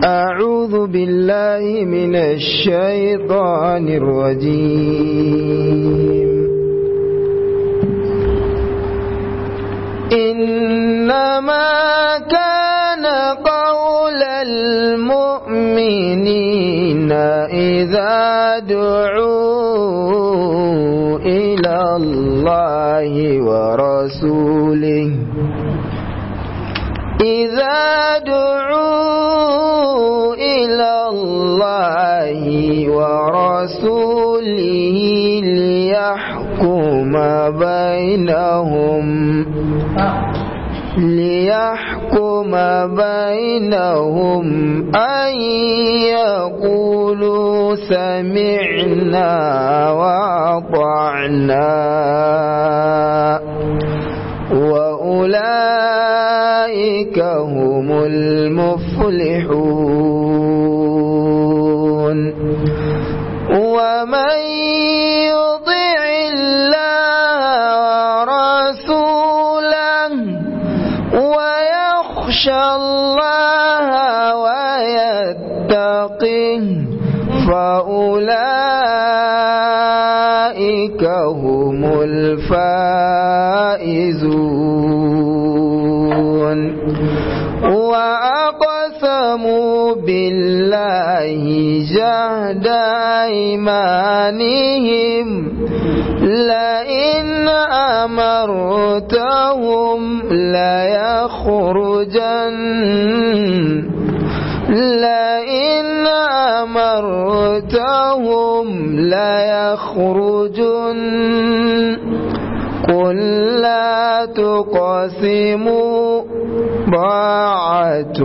أعوذ بالله من الشيطان الرجيم إنما كان قول المؤمنين إذا دعوا إلى الله ورسوله إذا دعوا إلى الله ورسوله ليحكم بينهم ليحكم بينهم أن يقولوا سمعنا وأطعنا وأولئك هم المفلحون ومن يطع الله ورسوله ويخشى الله ويتقه فأولئك هم الفائزون وأقسموا بالله جهد أيمانهم لئن أمرتهم ليخرجن لئن أمرتهم ليخرجن قل لا تقسموا طاعة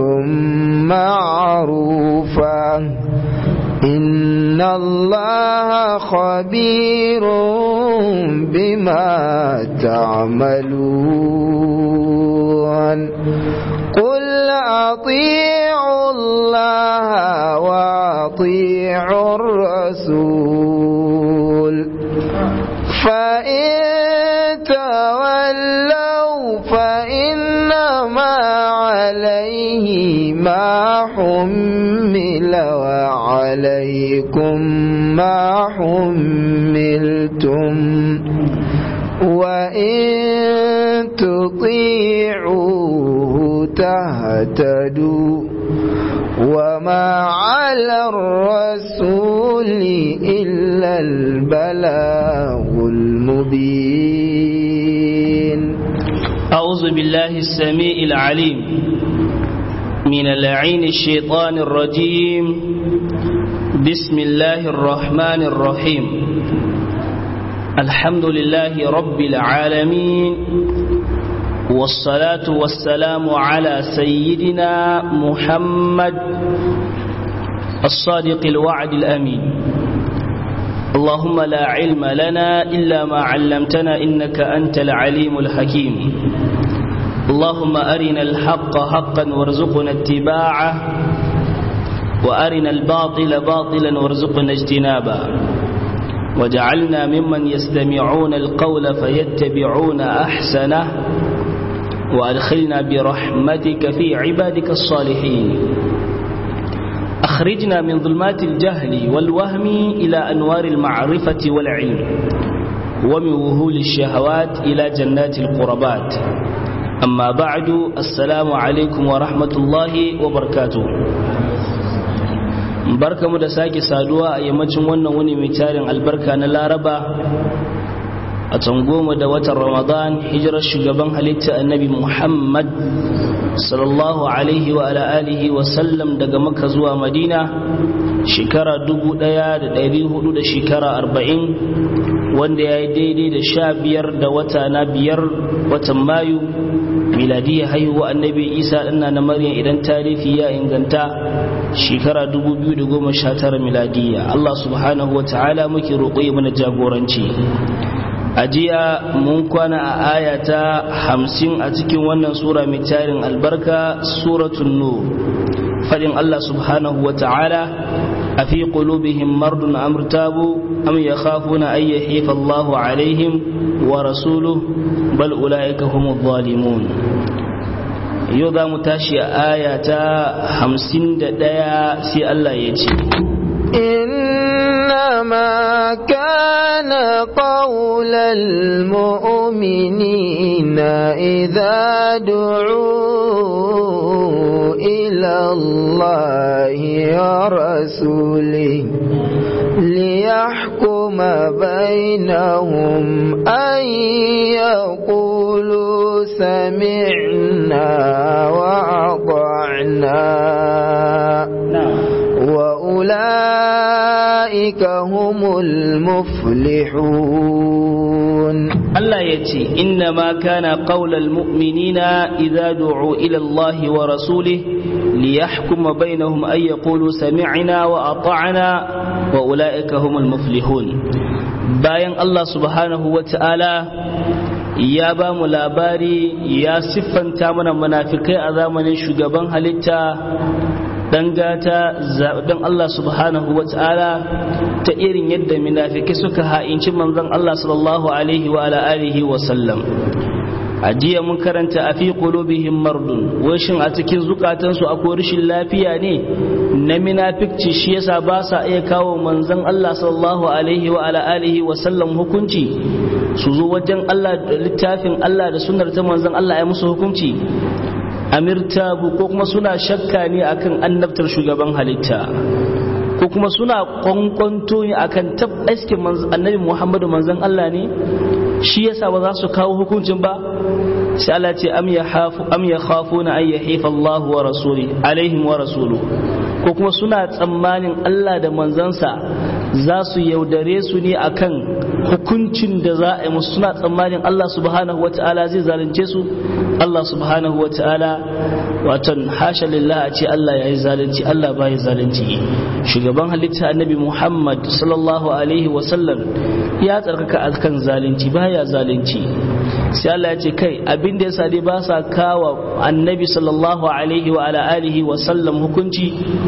معروفة إن الله خبير بما تعملون قل أطيعوا الله وأطيعوا الرسول فإن تولوا فإنما عليه ما حمل وعليكم ما حملتم وإن تطيعوه تهتدوا وما على الرسول إلا البلاغ المبين أعوذ بالله السميع العليم من اللعين الشيطان الرجيم بسم الله الرحمن الرحيم الحمد لله رب العالمين والصلاة والسلام على سيدنا محمد الصادق الوعد الأمين اللهم لا علم لنا إلا ما علمتنا إنك أنت العليم الحكيم اللهم أرنا الحق حقا وارزقنا اتباعه وأرنا الباطل باطلا وارزقنا اجتنابه وجعلنا ممن يستمعون القول فيتبعون أحسنه وأدخلنا برحمتك في عبادك الصالحين أخرجنا من ظلمات الجهل والوهم إلى أنوار المعرفة والعلم ومن وهول الشهوات إلى جنات القربات أما بعد السلام عليكم ورحمة الله وبركاته barka mu da sake saduwa a yammacin wannan wuni mai tarin albarka na laraba a can goma da watan ramadan hijirar shugaban halitta annabi muhammad sallallahu alaihi wa ala alihi wa sallam daga makka zuwa madina shekara dubu daya da dari hudu da shekara arba'in wanda ya yi daidai da sha biyar da wata na biyar watan mayu miladiyya haihuwa annabi isa ɗana na maryam idan tarihi ya inganta shekara 2019 miladiyya allah subhanahu wa ta'ala muke roƙo ya mana jagoranci a jiya mun kwana a aya ta hamsin a cikin wannan sura mai tarin albarka suratun nur fadin Allah subhanahu wa ta'ala a fi qulubihim mardun amrtabu am yakhafuna an yahifa Allah alaihim wa rasuluhu bal ulaika humuz zalimun yau za mu tashi a aya ta hamsin da ɗaya sai Allah ya ce إنما كان قول المؤمنين إذا دعوا إلى الله ورسوله ليحكم بينهم أن يقولوا سمعنا وأطعنا وأولئك هم المفلحون Allah ya ce inna ma kana qaulal mu'minina idza du'u ila Allah wa rasulih liyahkuma bainahum ay yaqulu sami'na wa ata'na wa ulaika humul muflihun bayan Allah subhanahu wa ta'ala ya ba mu labari ya siffanta mana munafikai a zamanin shugaban halitta dan gata zaɓen Allah subhanahu wa ta'ala ta irin yadda munafiki suka ha'inci manzon Allah sallallahu alaihi wa ala alihi wa sallam a jiya mun karanta a fi qulubihim mardun wai shin a cikin zukatansu akwai rashin lafiya ne na munafikci shi yasa ba sa iya kawo manzon Allah sallallahu alaihi wa ala alihi wa sallam hukunci su zo wajen Allah littafin Allah da sunnar ta manzon Allah ya musu hukunci amirtabu ko kuma suna shakka ne akan annabtar shugaban halitta ko kuma suna kwankwanto ne akan tab aske annabi muhammadu manzon Allah ne shi yasa ba za su kawo hukuncin ba sai Allah ce am ya hafu am ya khafuna ay yahifa Allah wa rasuli alaihim wa rasulu ko kuma suna tsammanin Allah da manzansa za su yaudare su ne akan hukuncin da za a yi musu suna tsammanin Allah subhanahu wata'ala zai zalunce su Allah subhanahu wata'ala watan hasha lillah a ce Allah ya yi zalunci Allah ba ya zalunci shugaban halitta annabi Muhammad sallallahu alaihi wasallam ya tsarkaka akan zalunci ba ya zalunci sai Allah ya ce kai abin da yasa dai ba sa kawa annabi sallallahu alaihi wa ala alihi wa sallam hukunci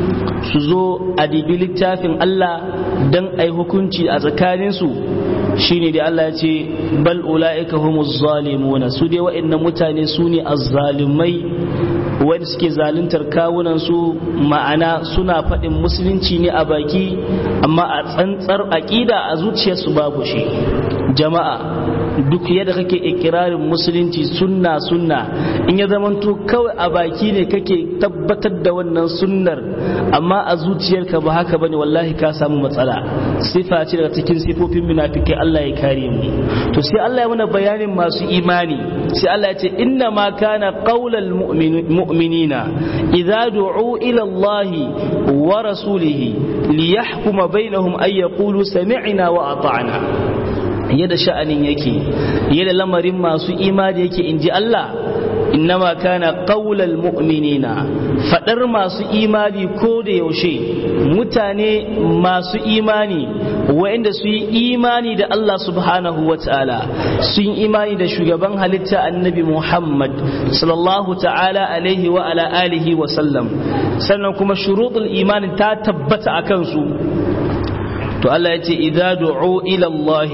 su zo a dibi littafin Allah dan ai hukunci a tsakaninsu shine da Allah ya ce bal ulaika humuz zalimuna su dai wa'annan mutane su ne azzalimai wanda suke zaluntar kawunan su ma'ana suna faɗin musulunci ne a baki amma a tsantsar aƙida a zuciyarsu babu shi jama'a duk yadda kake ikirarin musulunci sunna sunna in ya zamanto kawai a baki ne kake tabbatar da wannan sunnar amma a zuciyarka ba haka bane wallahi ka samu matsala sifa ce daga cikin sifofin munafikai Allah ya kare mu to sai Allah ya mana bayanin masu imani sai Allah ya ce inna ma kana qaulal mu'minina idza du'u ila Allah wa rasulihi liyahkuma bainahum ay yaqulu sami'na wa ata'na yadda sha'anin yake yadda lamarin masu imani yake inji Allah innama kana qaulal mu'minina fadar masu imani ko da yaushe mutane masu imani wa'anda su yi imani da Allah subhanahu wa ta'ala sun yi imani da shugaban halitta annabi Muhammad sallallahu ta'ala alaihi wa ala alihi wa sallam sannan kuma shuruɗul imani ta tabbata a kansu to Allah ya ce idza du'u ila Allah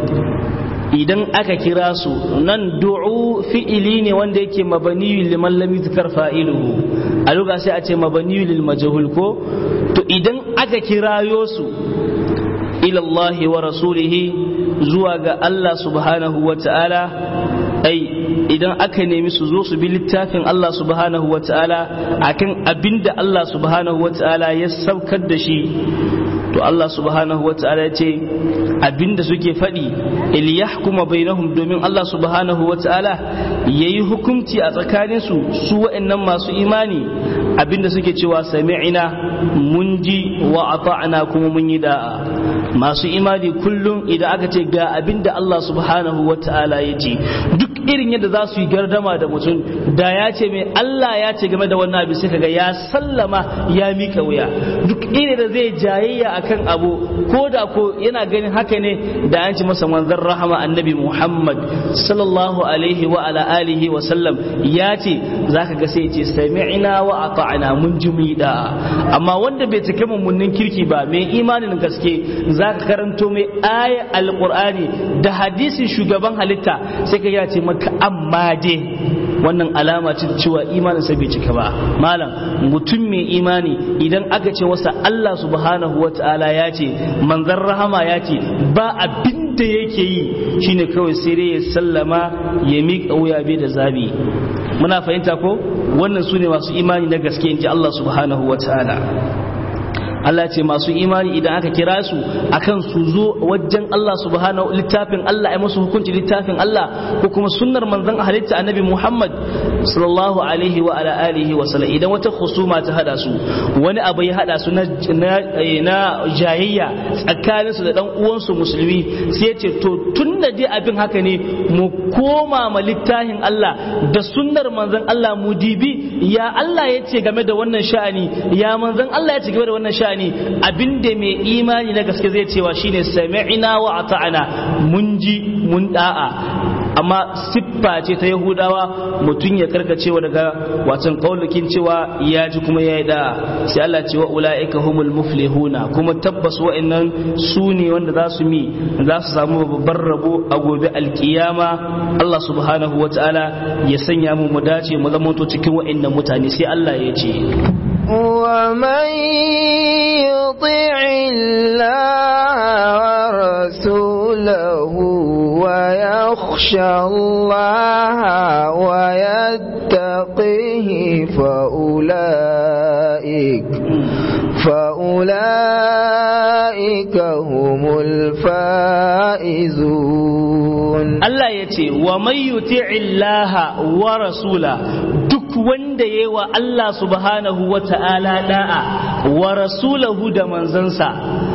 idan aka kira su nan du'u fi'ili ne wanda yake mabaniyu liman lam yuzkar fa'iluhu a luga sai a ce mabaniyu lil majhul ko to idan aka kirayo su ila Allah wa rasulihi zuwa ga Allah subhanahu wa ta'ala ai idan aka nemi su zo su bi littafin Allah subhanahu wa ta'ala akan abinda Allah subhanahu wa ta'ala ya saukar da shi to Allah subhanahu wa ta'ala ya ce abinda suke faɗi iliyahkuma bainahum domin Allah subhanahu wa ta'ala yayi hukunci a tsakanin su su wa'annan masu imani abinda suke cewa sami'ina mun ji wa ata'na kuma mun yi da'a masu imani kullum idan aka ce ga abinda Allah subhanahu wa ta'ala ya ce duk irin yadda za su yi gardama da mutum da ya ce mai Allah ya ce game da wannan abin sai kaga ya sallama ya mika wuya duk irin da zai jayayya akan abu ko da ko yana ganin haka ne da an ci masa manzon rahama annabi Muhammad sallallahu alaihi wa ala alihi wa sallam ya ce zaka ga sai ce sami'na wa ata'na mun ji mu da amma wanda bai cike mummunin kirki ba mai imanin gaske zaka karanto mai aya alqur'ani da hadisin shugaban halitta sai ka ya ce maka amma dai wannan alama ce cewa imanin sa bai cika ba malam mutum mai imani idan aka ce wasa Allah subhanahu wata'ala ya ce manzon rahama ya ce ba abin da yake yi shine kawai sai dai ya sallama ya miƙa wuya bai da zabi muna fahimta ko wannan su ne masu imani na gaske in ji Allah subhanahu wata'ala Allah ce masu imani idan aka kira su akan su zo wajen Allah subhanahu littafin Allah ya musu hukunci littafin Allah ko kuma sunnar manzon halitta annabi Muhammad sallallahu alaihi wa ala alihi wa sallam idan wata husuma ta hada su wani abu ya hada su na na jayayya tsakanin su da dan uwan su musulmi sai ya ce to tunda dai abin haka ne mu koma ma littafin Allah da sunnar manzon Allah mu dibi ya Allah ya ce game da wannan sha'ani ya manzon Allah ya ce game da wannan sha'ani sha'ani abinda mai imani na gaske zai cewa shine sami'na wa ata'ana mun ji mun da'a amma siffa ce ta yahudawa mutum ya karkacewa daga watan kaulukin cewa ya ji kuma ya yi da sai Allah ce wa ula'ika humul muflihuna kuma tabbas wa'annan su ne wanda za su mi za su samu babbar rabo a gobe alkiyama Allah subhanahu wa ta'ala ya sanya mu mu dace mu zama cikin wa'annan mutane sai Allah ya ce ومن يطع الله ورسوله ويخشى الله ويتقه فأولئك فأولئك هم الفائزون الله يتي ومن يطع الله ورسوله duk wanda ya yi wa Allah subhanahu wa ta'ala da'a wa rasulahu da manzansa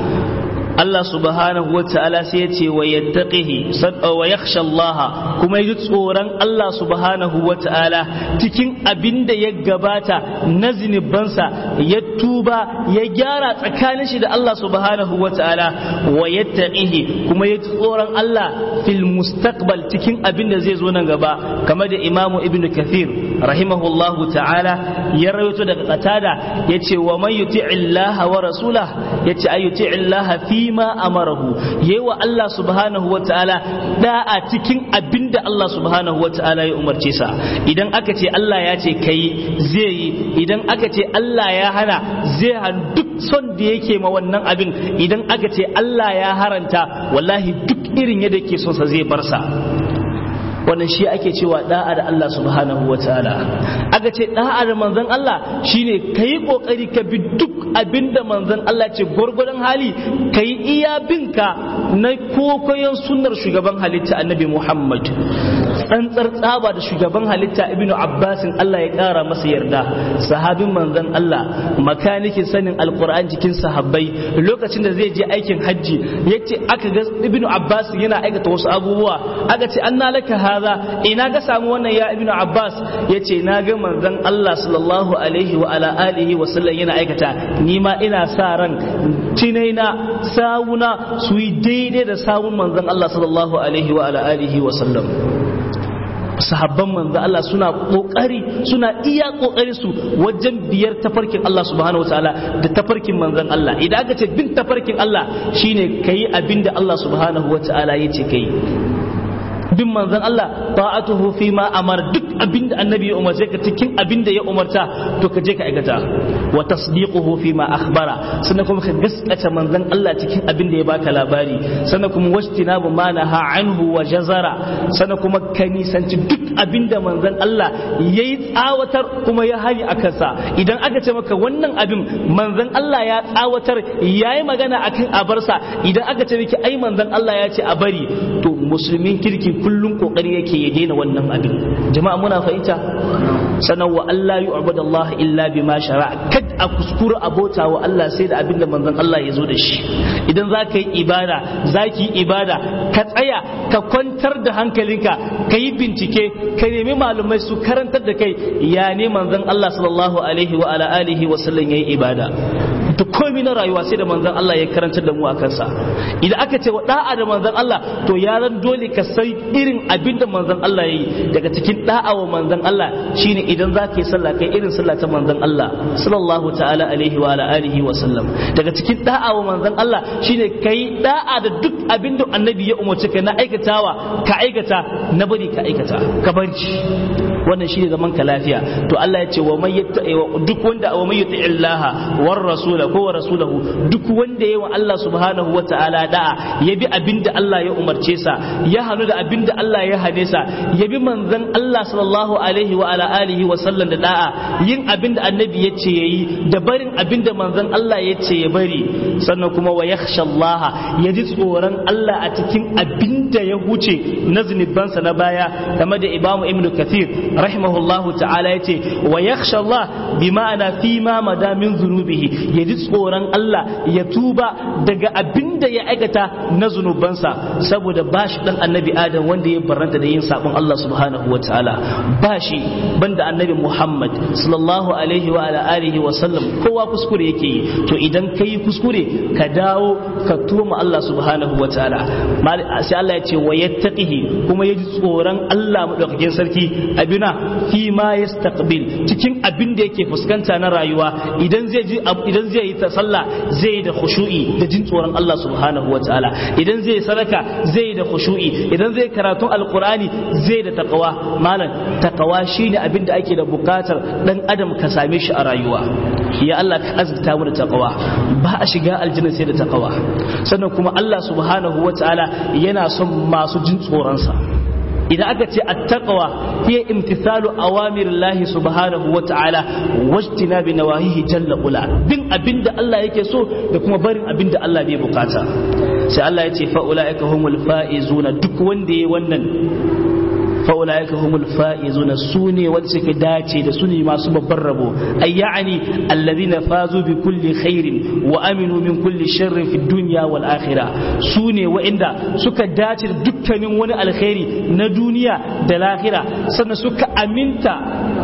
Allah subhanahu wa ta'ala sai ya ce wa yattaqihi wa yakhsha Allah kuma yi tsoron Allah subhanahu wa ta'ala cikin abin da ya gabata na zinubansa ya tuba ya gyara tsakanin shi da Allah subhanahu wa ta'ala wa yattaqihi kuma yi tsoron Allah fil mustaqbal cikin abin da zai zo nan gaba kamar da Imam Ibn Kathir rahimahullahu ta'ala ya rawaito daga qatada yace wa man yuti'i Allah wa rasulah yace ayuti Allah fi ma amarahu yayi wa Allah subhanahu wa ta'ala da'a cikin abinda Allah subhanahu wa ta'ala ya umarce sa idan aka ce Allah ya ce kai zai yi idan aka ce Allah ya hana zai han duk son da yake ma wannan abin idan aka ce Allah ya haranta wallahi duk irin yadda yake son sa zai bar sa wannan shi ake cewa da'a da Allah subhanahu wa ta'ala aka ce da'a da manzon Allah shine kai kokari ka bi duk abinda manzon Allah ce gwargwadon hali kai iya binka na kokoyon sunnar shugaban halitta annabi Muhammad tsantsar tsaba da shugaban halitta ibnu Abbasin Allah ya kara masa yarda sahabin manzon Allah makanikin sanin alquran cikin sahabbai lokacin da zai je aikin hajji yace aka ga ibnu Abbas yana aikata wasu abubuwa aka ce anna laka haza ina ga samu wannan ya ibnu abbas yace na ga manzon Allah sallallahu alaihi wa ala alihi wa sallam yana aikata ni ma ina sa ran tinaina sawuna su yi daidai da sawun manzon Allah sallallahu alaihi wa ala alihi wa sallam sahabban manzo Allah suna kokari suna iya kokari su wajen biyar tafarkin Allah subhanahu wataala da tafarkin manzon Allah idan aka ce bin tafarkin Allah shine kai abinda Allah subhanahu wataala yace kai bin manzon Allah ta'atuhu fi ma amar duk abinda annabi ya umarce ka cikin abinda ya umarta to ka je ka aikata wa tasdiquhu fi ma akhbara sannan kuma ka gaskata manzon Allah cikin abinda ya baka labari sannan kuma wastinabu ma naha anhu wa jazara sannan kuma ka nisanci duk abinda manzon Allah yayi tsawatar kuma ya hari a kansa idan aka ce maka wannan abin manzon Allah ya tsawatar yayi magana akan abarsa idan aka ce miki ai manzon Allah ya ce a bari to musulmin kirki kullum kokari yake ya daina wannan abin jama'a muna fahimta sanan wa Allah yu'budu Allah illa bima shara'a kad a kuskura abota wa Allah sai da abin da manzon Allah ya zo da shi idan za ka yi ibada za ki yi ibada ka tsaya ka kwantar da hankalinka ka yi bincike ka nemi malumai su karantar da kai ya ne manzon Allah sallallahu alaihi wa ala alihi wa sallam yayi ibada duk komai na rayuwa sai da manzon Allah ya karantar da mu a kansa idan aka ce wa da'a da manzon Allah to ya zan dole ka sai irin abin da manzon Allah ya yi daga cikin da'a wa manzon Allah shine idan za ka yi sallah kai irin sallah ta manzon Allah sallallahu ta'ala alaihi wa ala alihi wa sallam daga cikin da'a wa manzon Allah shine kai da'a da duk abin da annabi ya umarci ka na aikatawa ka aikata na bari ka aikata ka bari wannan shine zaman ka lafiya to Allah ya ce wa may duk wanda wa may yuti illaha war rasula ko wa rasulahu duk wanda yayi wa Allah subhanahu wataala da'a ya bi abinda Allah ya umarce sa ya hanu da abinda Allah ya hane sa ya bi manzon Allah sallallahu alaihi wa ala alihi wa sallam da da'a yin abinda annabi ya ce yayi da barin abinda manzon Allah ya ce ya bari sannan kuma wa yakhsha Allah ya ji tsoron Allah a cikin abinda ya huce na zunubansa na baya game da Imam Ibn Kathir rahimahullahu ta'ala ya ce wa yakhsha Allah bi ma'ana fi ma madamin zunubihi ya ji tsoron Allah ya tuba daga abinda ya aikata na zunubansa saboda ba shi dan annabi Adam wanda ya barranta da yin sabon Allah subhanahu wa ta'ala ba shi banda annabi Muhammad sallallahu alaihi wa ala alihi wa sallam kowa kuskure yake yi to idan kai kuskure ka dawo ka tuma Allah subhanahu wa ta'ala sai Allah ya ce wa yattaqihi kuma ya ji tsoron Allah madaukakin sarki abina fi ma yastaqbil cikin abin da yake fuskanta na rayuwa idan zai ji idan zai yi ta sallah zai da khushu'i da jin tsoron Allah subhanahu wa ta'ala idan zai sadaka zai da khushu'i idan zai karatun alqur'ani zai da taqwa malam taqwa shine abin da ake da bukatar dan adam ka same shi a rayuwa ya Allah ka azurta mu da taqwa ba a shiga aljanna sai da taqwa sannan kuma Allah subhanahu wa ta'ala yana son masu jin tsoron sa idan aka ce attaqwa hiya imtithalu awamirillahi subhanahu wa ta'ala wajtina bi nawahihi jalla ula bin abinda Allah yake so da kuma barin abinda Allah bai bukata sai Allah ya ce fa ulaika humul faizuna duk wanda yayi wannan fa'ula'ika humul fa'izuna su ne wanda suka dace da su ne masu babban rabo ay ya'ani allazina fazu bi kulli khairin wa aminu min kulli sharrin fi dunya wal akhirah su ne wa'inda suka dace da dukkanin wani alkhairi na duniya da lahira sannan suka aminta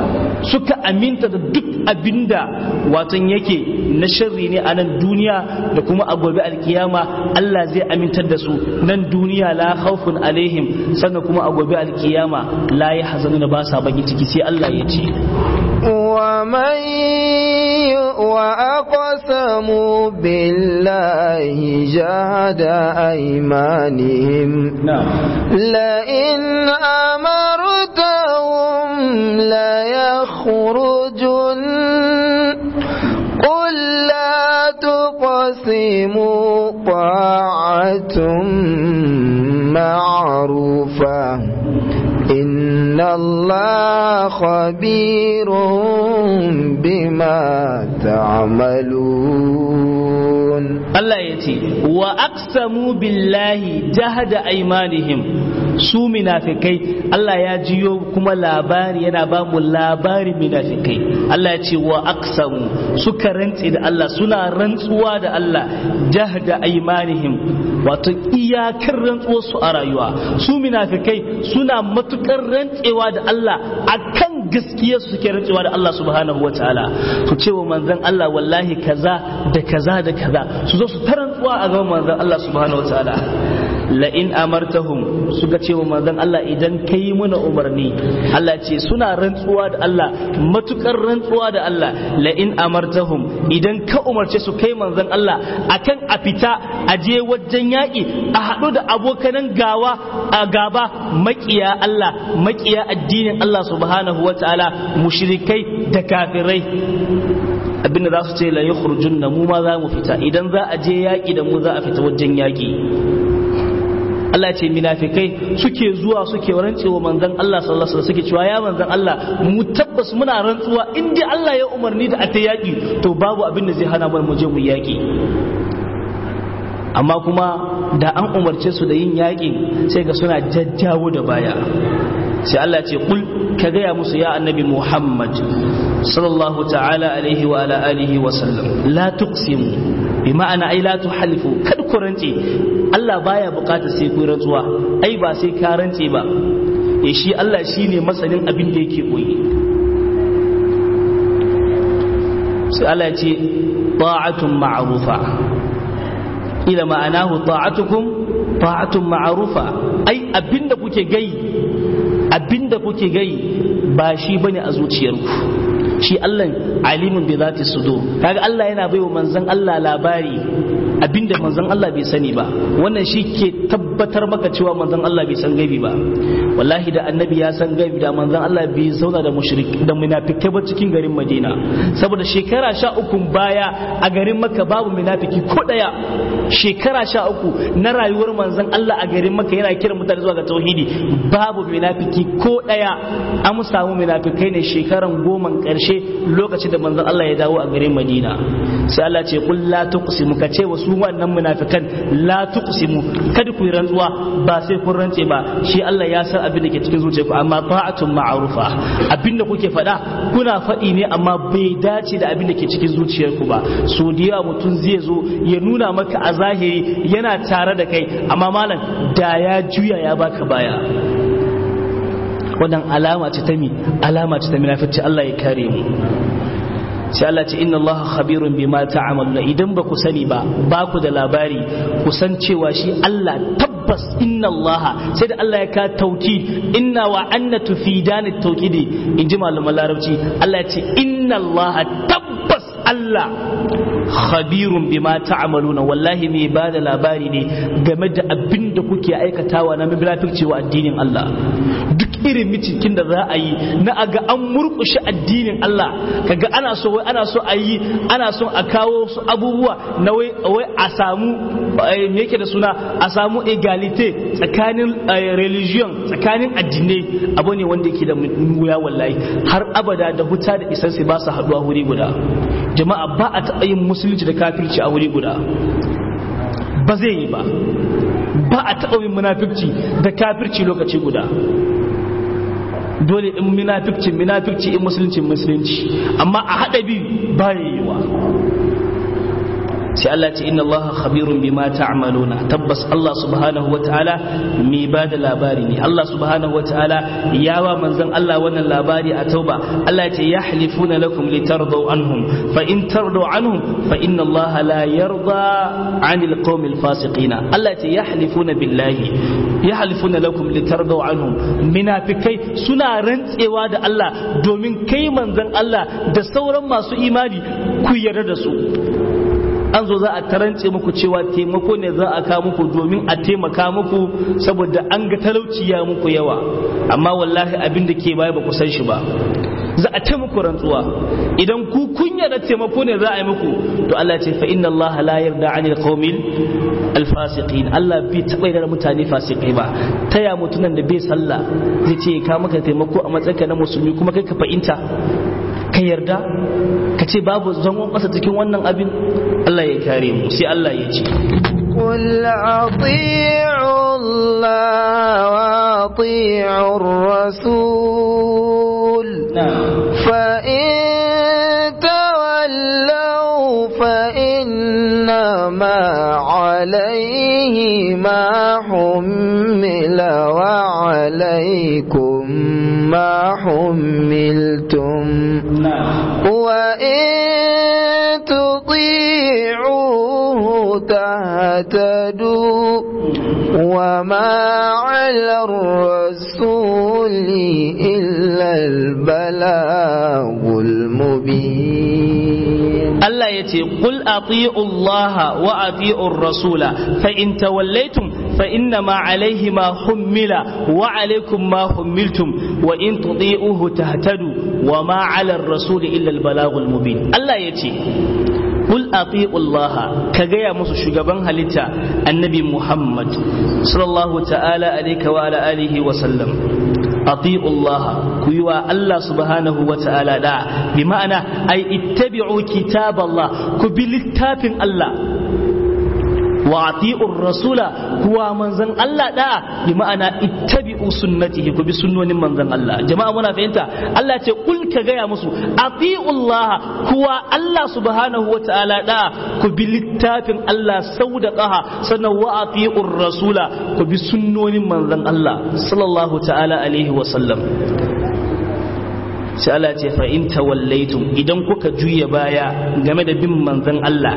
suka aminta da duk abinda watan yake na sharri ne a nan duniya da kuma a gobe alkiyama Allah zai amintar da su nan duniya la khawfun alaihim sannan kuma a gobe alkiyama la ya hazanu da ba sa baki ciki sai Allah ya ce ومن وأقسموا بالله جهد أيمانهم لئن أمرتهم ليخرجن قل لا تقسموا طاعة معروفة إن الله خبير بما تعملون الله يتي وأقسموا بالله جهد أيمانهم su minafikai Allah ya jiyo kuma labari yana ba mu labarin minafikai Allah ya ce wa aksamu suka rantse da Allah suna rantsuwa da Allah jahda aimanihim wato iyakar rantsuwar su a rayuwa su minafikai suna matukar rantsewa da Allah akan gaskiyar su suke rantsewa da Allah subhanahu wataala su ce wa manzon Allah wallahi kaza da kaza da kaza su zo su ta rantsuwa a gaban manzon Allah subhanahu wataala la'in amartahum suka ce wa manzon Allah idan ka yi mana umarni Allah ce suna rantsuwa da Allah matukar rantsuwa da Allah la'in amartahum idan ka umarce su kai manzon Allah akan a fita a je wajen yaƙi a haɗu da abokanan gawa a gaba makiya Allah makiya addinin Allah subhanahu wa ta'ala mushrikai da kafirai abinda za su ce la yakhrujunna mu ma za mu fita idan za a je yaƙi da mu za a fita wajen yaƙi Allah ce minafikai suke zuwa suke rantsewa manzon Allah sallallahu alaihi suke cewa ya manzon Allah mu tabbas muna rantsuwa in dai Allah ya umarni da a ta yaki to babu abin da zai hana mu je mu yaki amma kuma da an umarce su da yin yaƙi sai ga suna jajjawo da baya sai Allah ce kul ka gaya musu ya annabi Muhammad sallallahu ta'ala alaihi wa ala alihi wa sallam la tuqsimu bi ma'ana ai la tuhalifu kad ku rance Allah baya bukatar sai ku rantsuwa ai ba sai ka rance ba eh shi Allah shine masanin abin da yake koyi sai Allah ya ce ta'atun ma'rufa ila ma'anahu ta'atukum ta'atun ma'rufa ai abinda kuke gai abinda kuke gai ba shi bane a zuciyarku shi Allah alimin bi zati sudur kaga Allah yana baiwa manzon Allah labari abinda manzon Allah bai sani ba wannan shi ke tabbatar maka cewa manzon Allah bai san gaibi ba wallahi da annabi ya san gaibi da manzon Allah bai zauna da mushrik da munafikai ba cikin garin Madina saboda shekara sha uku baya a garin Makka babu munafiki ko daya shekara sha uku na rayuwar manzon Allah a garin Makka yana kira mutane zuwa ga tauhidi babu munafiki ko daya an samu munafikai ne shekaran goma karshe lokacin da manzon Allah ya dawo a garin Madina sai Allah ce kul la tuqsimu ka ce wasu wannan munafikan la tuqsimu kada ku yi rantsuwa ba sai kun rantse ba shi Allah ya san abin da ke cikin zuciyarku amma ta'atun ma'rufa abin da kuke faɗa kuna faɗi ne amma bai dace da abin da ke cikin zuciyarku ba so da yawa mutum zai zo ya nuna maka a zahiri yana tare da kai amma malam da ya juya ya baka baya wannan alama ce ta mi alama ce ta munafici Allah ya kare mu sai Allah ce inna Allah khabirun bima ta'maluna idan ba ku sani ba ba ku da labari ku san cewa shi Allah tabbas inna Allah sai da Allah ya ka tauki inna wa anna tufidani tawkidi in ji malaman larabci Allah ya ce inna Allah tabbas Allah khabirun bima ta'maluna wallahi mai ba da labari ne game da abin da kuke aikatawa na mabirafirci wa addinin Allah duk irin micikin da za a yi na aga an murkushe addinin Allah kaga ana so wai ana so a yi ana so a kawo su abubuwa na wai wai a samu me yake da suna a samu egalite tsakanin religion tsakanin addinai abu ne wanda yake da wuya wallahi har abada da huta da isan sai ba su haduwa wuri guda jama'a ba a taɓa yin musulunci da kafirci a wuri guda ba zai yi ba ba a taɓa yin munafirci da kafirci lokaci guda dole in munafirci munafirci in musulunci musulunci amma a haɗa biyu ba yiwa sai Allah ce inna Allah khabirun bima ta'maluna tabbas Allah subhanahu wataala mai ba da labari ne Allah subhanahu wataala ya wa manzon Allah wannan labari a tauba Allah ya ce yahlifuna lakum litardaw anhum fa in tardaw anhum fa inna Allah la yarda 'anil qawmil fasiqina Allah ya ce yahlifuna billahi yahlifuna lakum litardaw anhum munafikai suna rantsewa da Allah domin kai manzon Allah da sauran masu imani ku yarda da su an zo za a tarance muku cewa taimako ne za a kawo muku domin a taimaka muku saboda an ga talauci ya muku yawa amma wallahi abin da ke baya ba ku san shi ba za a taimako rantsuwa idan ku kunya da taimako ne za a yi muku to Allah ce fa inna Allah la yarda anil qaumil alfasiqin Allah bai taba yarda mutane fasikai ba taya mutunan da bai sallah zai ce ka maka taimako a matsayinka na musulmi kuma kai ka fahimta ka yarda ka ce babu zangon ƙasa cikin wannan abin Allah ya kare mu sai Allah ya ce قل أطيعوا الله وأطيعوا الرسول فإن تولوا فإنما عليه ما حمل وعليكم ما حملتم وإن تطيعوه تهتدوا وما على الرسول إلا البلاغ المبين الله يتي قل أطيعوا الله وأطيعوا الرسول فإن توليتم فإنما عليه ما حمل وعليكم ما حملتم وإن تطيعوه تهتدوا وما على الرسول إلا البلاغ المبين الله يتي قل أطيعوا الله كجيا مس شجبان هلتا النبي محمد صلى الله تعالى عليك وعلى آله وسلم أطيعوا الله كيوا الله سبحانه وتعالى دا بمعنى أي اتبعوا كتاب الله كبلتاب الله wa ati'ur rasula kuwa manzon Allah da bi ma'ana ittabi'u sunnatihi ku bi sunnonin manzon Allah jama'a muna fahimta Allah ce kul ka gaya musu ati'ullaha kuwa Allah subhanahu wata'ala da ku bi littafin Allah sau da qaha sannan wa ati'ur rasula ku bi sunnonin manzon Allah sallallahu ta'ala alaihi wa sallam sai Allah ce fa in tawallaitum idan kuka juya baya game da bin manzon Allah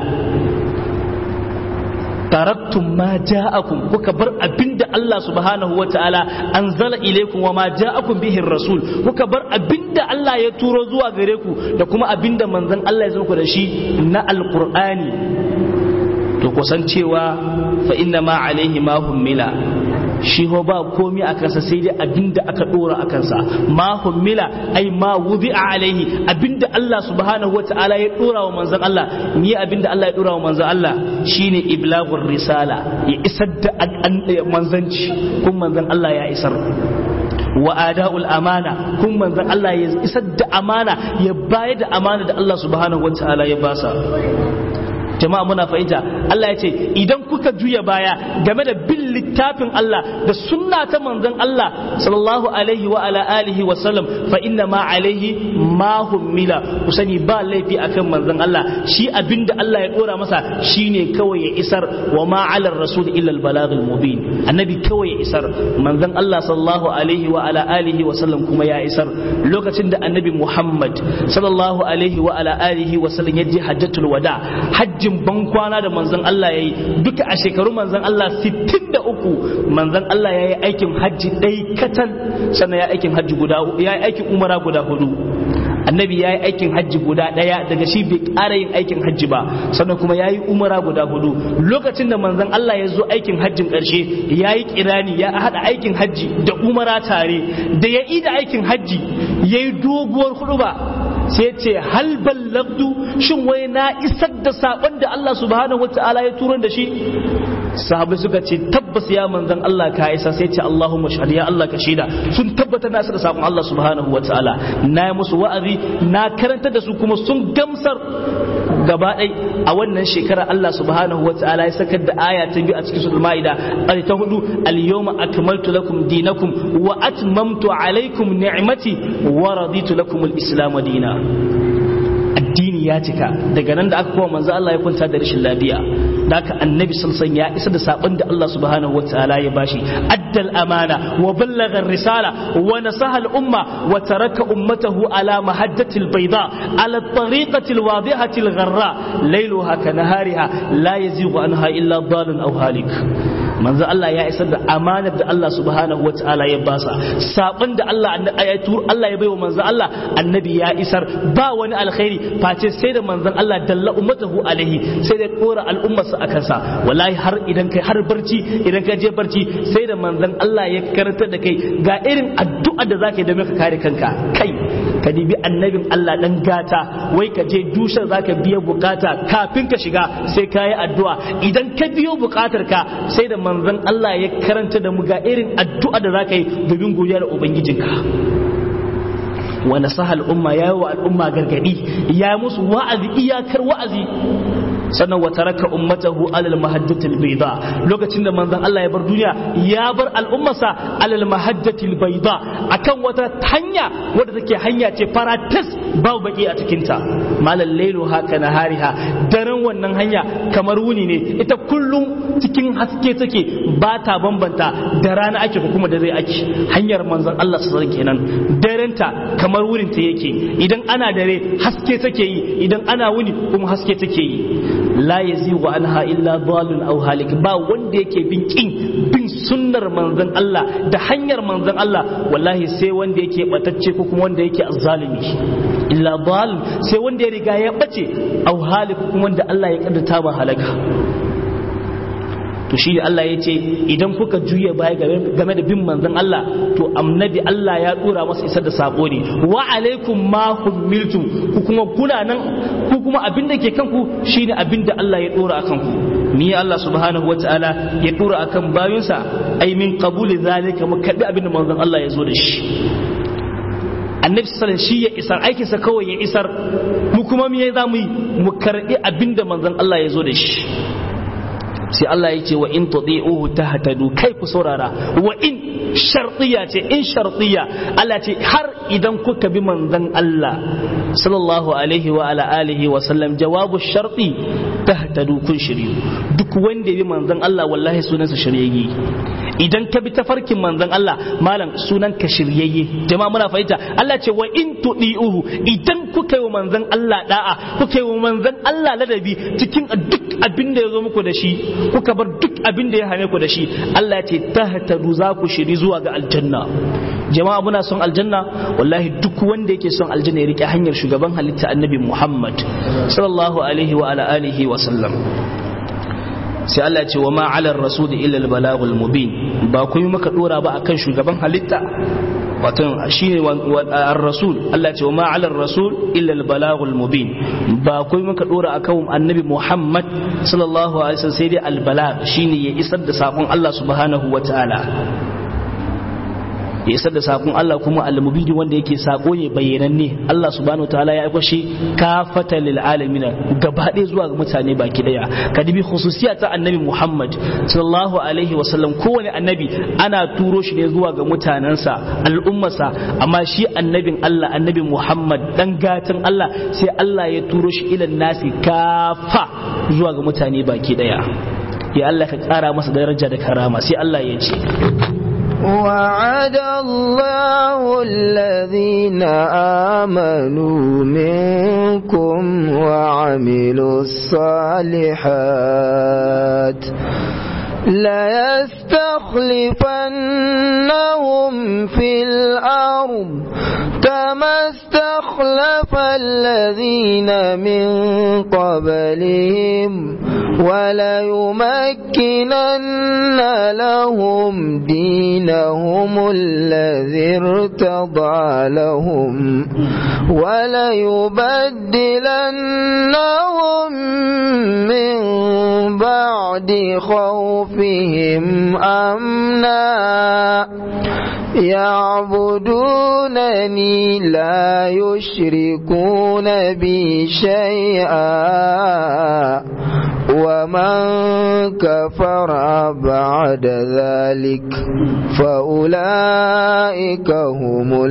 taraktum ma ja'akum kuka bar abinda Allah subhanahu wa ta'ala anzala ilaikum wa ma ja'akum bihi rasul kuka bar abinda Allah ya turo zuwa gare ku da kuma abinda manzon Allah ya zo ku da shi na alqur'ani to kusan cewa fa inna ma alaihi ma hummila shi ho ba komi a kansa sai dai abinda aka dora a kansa ma hummila ai ma wubi a alaihi abinda Allah subhanahu wata'ala ya dora wa manzon Allah ni abinda Allah ya dora wa manzon Allah shine iblaghur risala ya isar da manzanci kun manzon Allah ya isar wa ada'ul amana kun manzon Allah ya isar da amana ya bayar da amana da Allah subhanahu wata'ala ya basa jama'a muna fahimta Allah ya ce idan kuka juya baya game da bin littafin Allah da sunna ta manzon Allah sallallahu alaihi wa ala alihi wa sallam fa inna ma alaihi ma hummila ku sani ba laifi akan manzon Allah shi abinda Allah ya dora masa shine kawai ya isar wa ma ala rasul illa al balagul mubin annabi kawai ya isar manzon Allah sallallahu alaihi wa ala alihi wa sallam kuma ya isar lokacin da annabi Muhammad sallallahu alaihi wa ala alihi wa sallam ya je hajjatul wada hajji hajjin ban kwana da manzon Allah ya yi duka a shekaru manzon Allah 63 manzon Allah ya yi aikin hajji ɗai katal sannan ya aikin hajji guda ya yi aikin umara guda hudu annabi ya yi aikin hajji guda ɗaya daga shi bai ƙara yin aikin hajji ba sannan kuma ya yi umara guda hudu lokacin da manzon Allah ya zo aikin hajjin ƙarshe ya yi kirani ya haɗa aikin hajji da umara tare da ya yi da aikin hajji ya yi doguwar hudu ba sai ce hal ballagdu shin wai na isar da sakon da Allah subhanahu wataala ya turo da shi sahabbai suka ce tabbas ya manzon Allah ka isa sai ce Allahumma shahad ya Allah ka shaida sun tabbata na isar da sakon Allah subhanahu wataala na yi musu wa'azi na karanta da su kuma sun gamsar gaba ɗai a wannan shekara Allah subhanahu wataala ya sakar da aya ta biyu a cikin suratul maida ta hudu al-yawma akmaltu lakum dinakum wa atmamtu alaykum ni'mati wa raditu lakum al-islam dina addini ya cika daga nan da aka kowa manzo Allah ya kwanta da rashin lafiya da aka annabi salsan ya isa da sabon da Allah subhanahu wataala ya bashi addal amana wa ballagha risala wa nasaha al umma wa taraka ummatahu ala mahajjati al bayda ala tariqati al wadihati al gharra layluha ka nahariha la yazighu anha illa dalun aw halik manzo Allah ya isar da amanar da Allah subhanahu wataala ya basa sabon da Allah ya tur Allah ya baiwa manzo Allah annabi ya isar ba wani alkhairi face sai da manzon Allah dalla ummatahu alaihi sai da dora al'ummarsa a kansa wallahi har idan kai har barci idan ka je barci sai da manzon Allah ya karantar da kai ga irin addu'a da zaka yi da ka kare kanka kai ka dibi annabin Allah dan gata wai ka je dusar zaka biya bukata kafin ka shiga sai ka yi addu'a idan ka biyo bukatar ka sai da manzon Allah ya karanta da mu ga irin addu'a da zaka yi domin godiya da ubangijinka wa nasaha al'umma ya yi wa al'umma gargadi ya musu wa'azi iyakar wa'azi sannan wa taraka ummatahu alal mahajjatil bayda lokacin da manzon Allah ya bar duniya ya bar al'ummarsa alal mahajjatil bayda akan wata hanya wadda take hanya ce faratas babu baki a cikin ta malal lailu haka nahariha daren wannan hanya kamar wuni ne ita kullum cikin haske take ba ta bambanta da rana ake ko kuma da zai ake hanyar manzon Allah sallallahu kenan darenta kamar wurin ta yake idan ana dare haske take yi idan ana wuni kuma haske take yi la yazigu anha illa dhalun aw halik ba wanda yake bin kin bin sunnar manzon Allah da hanyar manzon Allah wallahi sai wanda yake batacce ko kuma wanda yake azzalimi illa dhal sai wanda ya riga ya bace aw halik kuma wanda Allah ya kaddata ba halaka to shi Allah ya ce idan kuka juya baya game da bin manzon Allah to annabi Allah ya dora masa isar da sako ne wa alaikum ma humiltum ku kuma kuna nan ku kuma abin da ke kanku shine abin da Allah ya dora akan ku ni Allah subhanahu wataala ya dora akan bayunsa ai min qabuli zalika mu kabi abin da manzon Allah ya zo da shi annabi sallallahu shi ya isar aikinsa kawai ya isar mu kuma me za mu yi mu karbi abin da manzon Allah ya zo da shi sai Allah ya ce wa in tuti'uhu tahtadu kai ku saurara wa in shartiya ce in shartiya Allah ce har idan kuka bi manzon Allah sallallahu alaihi wa ala alihi wa sallam jawabu sharti tahtadu kun shiryu duk wanda ya bi manzon Allah wallahi sunansa shiryayye idan ka bi tafarkin manzon Allah malam sunan ka shiryayye jama'a muna fahimta Allah ce wa in tudi'uhu idan kuka yi wa manzon Allah da'a kuka yi wa manzon Allah ladabi cikin duk abin da ya zo muku da shi kuka bar duk abin da ya hane ku da shi Allah ya ce tahtadu za ku shiri zuwa ga aljanna jama'a muna son aljanna wallahi duk wanda yake son aljanna ya rike hanyar shugaban halitta annabi Muhammad sallallahu alaihi wa ala alihi wa sallam sai Allah ce wa ma ala rasul illa al balagul mubin ba kuma maka dora ba akan shugaban halitta wato shine ar-rasul Allah ce wa ma ala rasul illa al-balagul mubin ba kai muka dora akan annabi Muhammad sallallahu alaihi wasallam sai dai al-balag shine ya isar da sakon Allah subhanahu wataala ya isar da sakon Allah kuma al-mubin wanda yake sako ne bayyananne Allah subhanahu wataala ya aiko shi kafata lil alamin gaba ɗaya zuwa ga mutane baki daya kadibi khususiya ta annabi Muhammad sallallahu alaihi wasallam kowane annabi ana turo shi ne zuwa ga mutanensa al'ummarsa amma shi annabin Allah annabi Muhammad dan gatan Allah sai Allah ya turo shi ilan nasi kafa zuwa ga mutane baki daya ya Allah ka kara masa daraja da karama sai Allah ya ce وعد الله الذين آمنوا منكم وعملوا الصالحات ليستخلفنهم في الأرض كما استخلف الذين من قبلهم وليمكنن لهم دينهم الذي ارتضى لهم وليبدلنهم من بعد خوفهم أمنا يعبدونني لا يشركون بي شيئا ومن كفر بعد ذلك فأولئك هم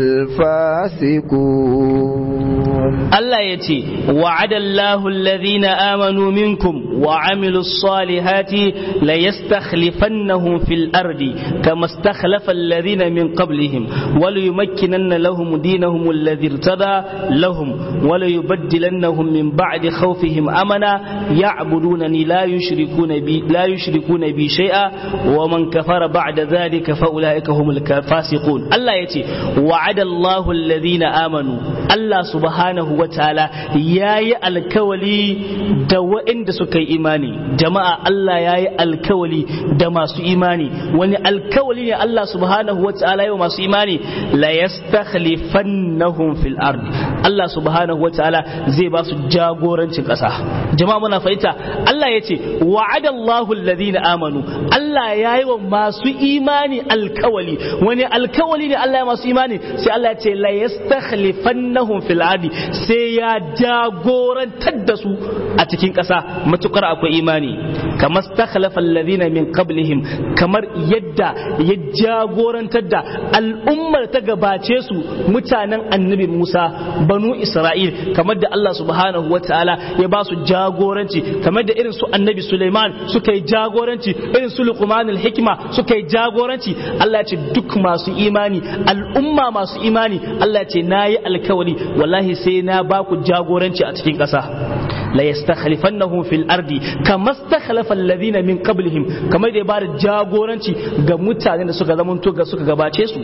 الفاسقون الله يتي وعد الله الذين آمنوا منكم وعملوا الصالحات ليستخلفنهم في الأرض كما استخلف الذين من قبلهم وليمكنن لهم دينهم الذي ارتضى لهم وليبدلنهم من بعد خوفهم أمنا يعبدونني لا يشركون بي لا يشركون بي شيئا ومن كفر بعد ذلك فأولئك هم الفاسقون الله يتي وعد الله الذين آمنوا الله سبحانه وتعالى ياي الكولي دوائن سكي إيماني جماعة الله ياي الكولي دما سو إيماني وني الكولي الله سبحانه وتعالى يوم سو إيماني لا يستخلفنهم في الأرض الله سبحانه وتعالى زي باسو جاغورنچin ƙasa jama'a muna fahimta Allah ya ce wa'adallahu alladhina amanu Allah ya yi wa masu imani alkawali wani alkawali ne Allah ya masu imani sai Allah ya ce la yastakhlifannahum fil ardi sai ya jagorantar da su a cikin ƙasa matukar akwai imani kamar stakhlafa alladhina min qablihim kamar yadda ya jagorantar da al'ummar ta gabace su mutanen annabi Musa banu Isra'il kamar da Allah subhanahu wataala ya ba su jagoranci kamar da irin su annabi Suleiman suka yi jagoranci irin su Luqman hikima suka yi jagoranci Allah ya ce duk masu imani al'umma masu imani Allah ya ce nayi alkawari wallahi sai na ba ku jagoranci a cikin ƙasa la yastakhlifannahum fil ardi kama stakhlafa alladhina min qablihim kamar da ya bada jagoranci ga mutanen da suka zamanto ga suka gabace su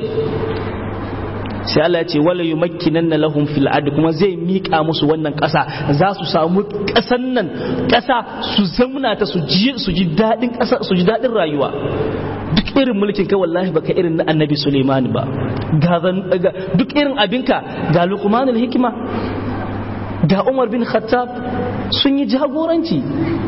sai Allah ya ce wala yumakkinanna lahum fil ardi kuma zai mika musu wannan ƙasa za su samu ƙasan nan ƙasa su zamna ta su ji su ji dadin ƙasa su ji dadin rayuwa duk irin mulkin kai wallahi baka irin na annabi Suleiman ba ga duk irin abinka ga Luqman hikima ga Umar bin Khattab sun yi jagoranci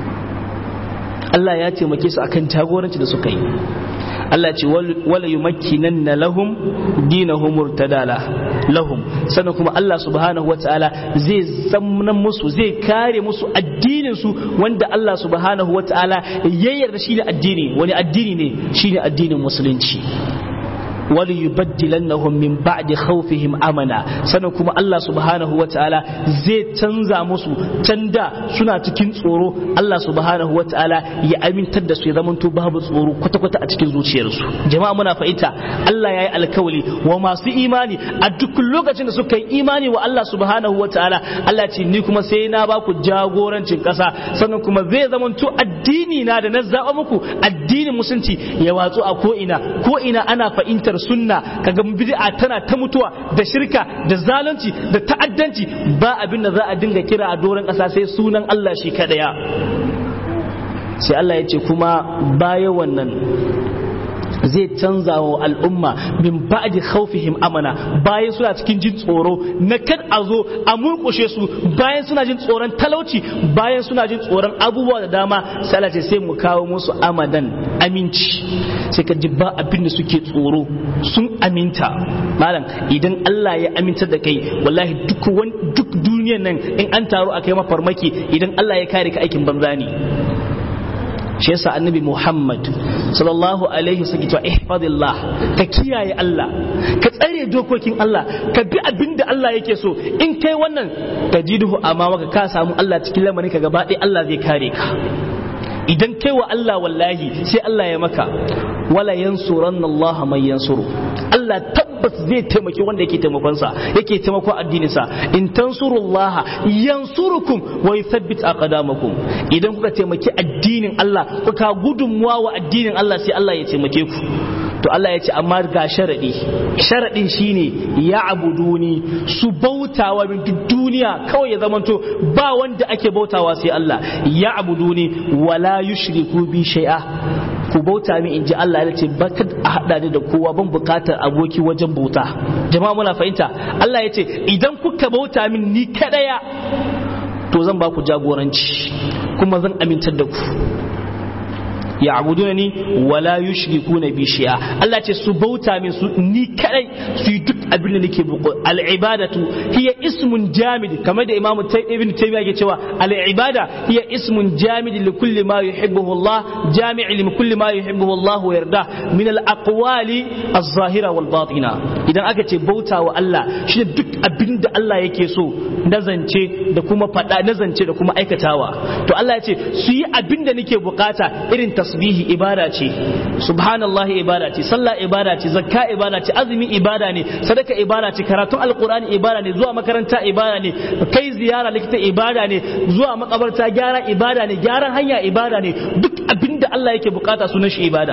Allah ya taimake su akan jagoranci da suka yi Allah ce wala yumakkinanna lahum dinahum murtadala lahum sannan kuma Allah subhanahu wataala zai zamnan musu zai kare musu addinin su wanda Allah subhanahu wataala ya yarda shi ne addini wani addini ne shine addinin musulunci wali yubaddilannahum min ba'di khawfihim amana sannan kuma Allah subhanahu wataala zai canza musu canda suna cikin tsoro Allah subhanahu wataala ya amintar da su ya zamanto babu tsoro kwata-kwata a cikin zuciyarsu jama'a muna fahimta Allah ya yi alkawali wa masu imani a duk lokacin da suka yi imani wa Allah subhanahu wataala Allah ce ni kuma sai na ba ku jagorancin kasa sannan kuma zai zamanto addini na da na zaba muku addinin musulunci ya watsu a ko ina ko ina ana fahimtar sunna kaga bid'a tana ta mutuwa da shirka da zalunci da ta'addanci ba abin da za a dinga kira a doron ƙasa sai sunan Allah shi kadaya sai Allah ya ce kuma baya wannan zai canza wa al'umma min ba'di khawfihim amana bayan suna cikin jin tsoro na kad a zo a murkushe su bayan suna jin tsoron talauci bayan suna jin tsoron abubuwa da dama sai Allah ce sai mu kawo musu amadan aminci sai ka ji ba abin da suke tsoro sun aminta malam idan Allah ya aminta da kai wallahi duk duk duniyar nan in an taru a kai mafarmaki idan Allah ya kare ka aikin banza ne shi yasa annabi Muhammad sallallahu alaihi wasallam cewa ihfazillah ka kiyaye Allah ka tsare dokokin Allah ka bi abin da Allah yake so in kai wannan tajiduhu amma ka samu Allah cikin lamarin ka gaba ɗaya Allah zai kare ka idan kai wa Allah wallahi sai Allah ya maka wala yansuranna Allah man yansuru Allah tabbas zai taimaki wanda yake taimakonsa yake taimako addininsa in tansurullah yansurukum wa yuthabbit aqdamakum idan kuka taimaki addinin Allah kuka gudunmuwa wa addinin Allah sai Allah ya taimake ku to Allah ya ce amma ga sharadi sharadin shine ya abuduni su bautawa min duk duniya kawai ya zamanto ba wanda ake bautawa sai Allah ya abuduni wala yushriku bi shay'a ku bauta min in ji Allah ya ce ba ka a haɗa ni da kowa ban buƙatar aboki wajen bauta jama'a muna fahimta Allah ya ce idan kuka bauta min ni kaɗaya to zan ba ku jagoranci kuma zan amintar da ku ya abuduna ni wala yushriku na bi shi'a Allah ce su bauta min su ni kadai su yi duk abin da nake buƙo al-ibadatu hiya ismun jamid kamar da imamu ibn taymiya ke cewa al-ibada hiya ismun jamid li kulli ma yuhibbuhu Allah jami' li kulli ma yuhibbuhu Allah wa yarda min al-aqwali az-zahira wal batina idan aka ce bauta wa Allah shi duk abin da Allah yake so nazance da kuma fada nazance da kuma aikatawa to Allah ya ce su yi abin da nake bukata irin tasbihi ibada ce subhanallahi ibada ce sallah ibada ce zakka ibada ce azumi ibada ne sadaka ibada ce karatun alqur'ani ibada ne zuwa makaranta ibada ne kai ziyara likita ibada ne zuwa makabarta gyara ibada ne gyaran hanya ibada ne duk abinda Allah yake bukata sunan shi ibada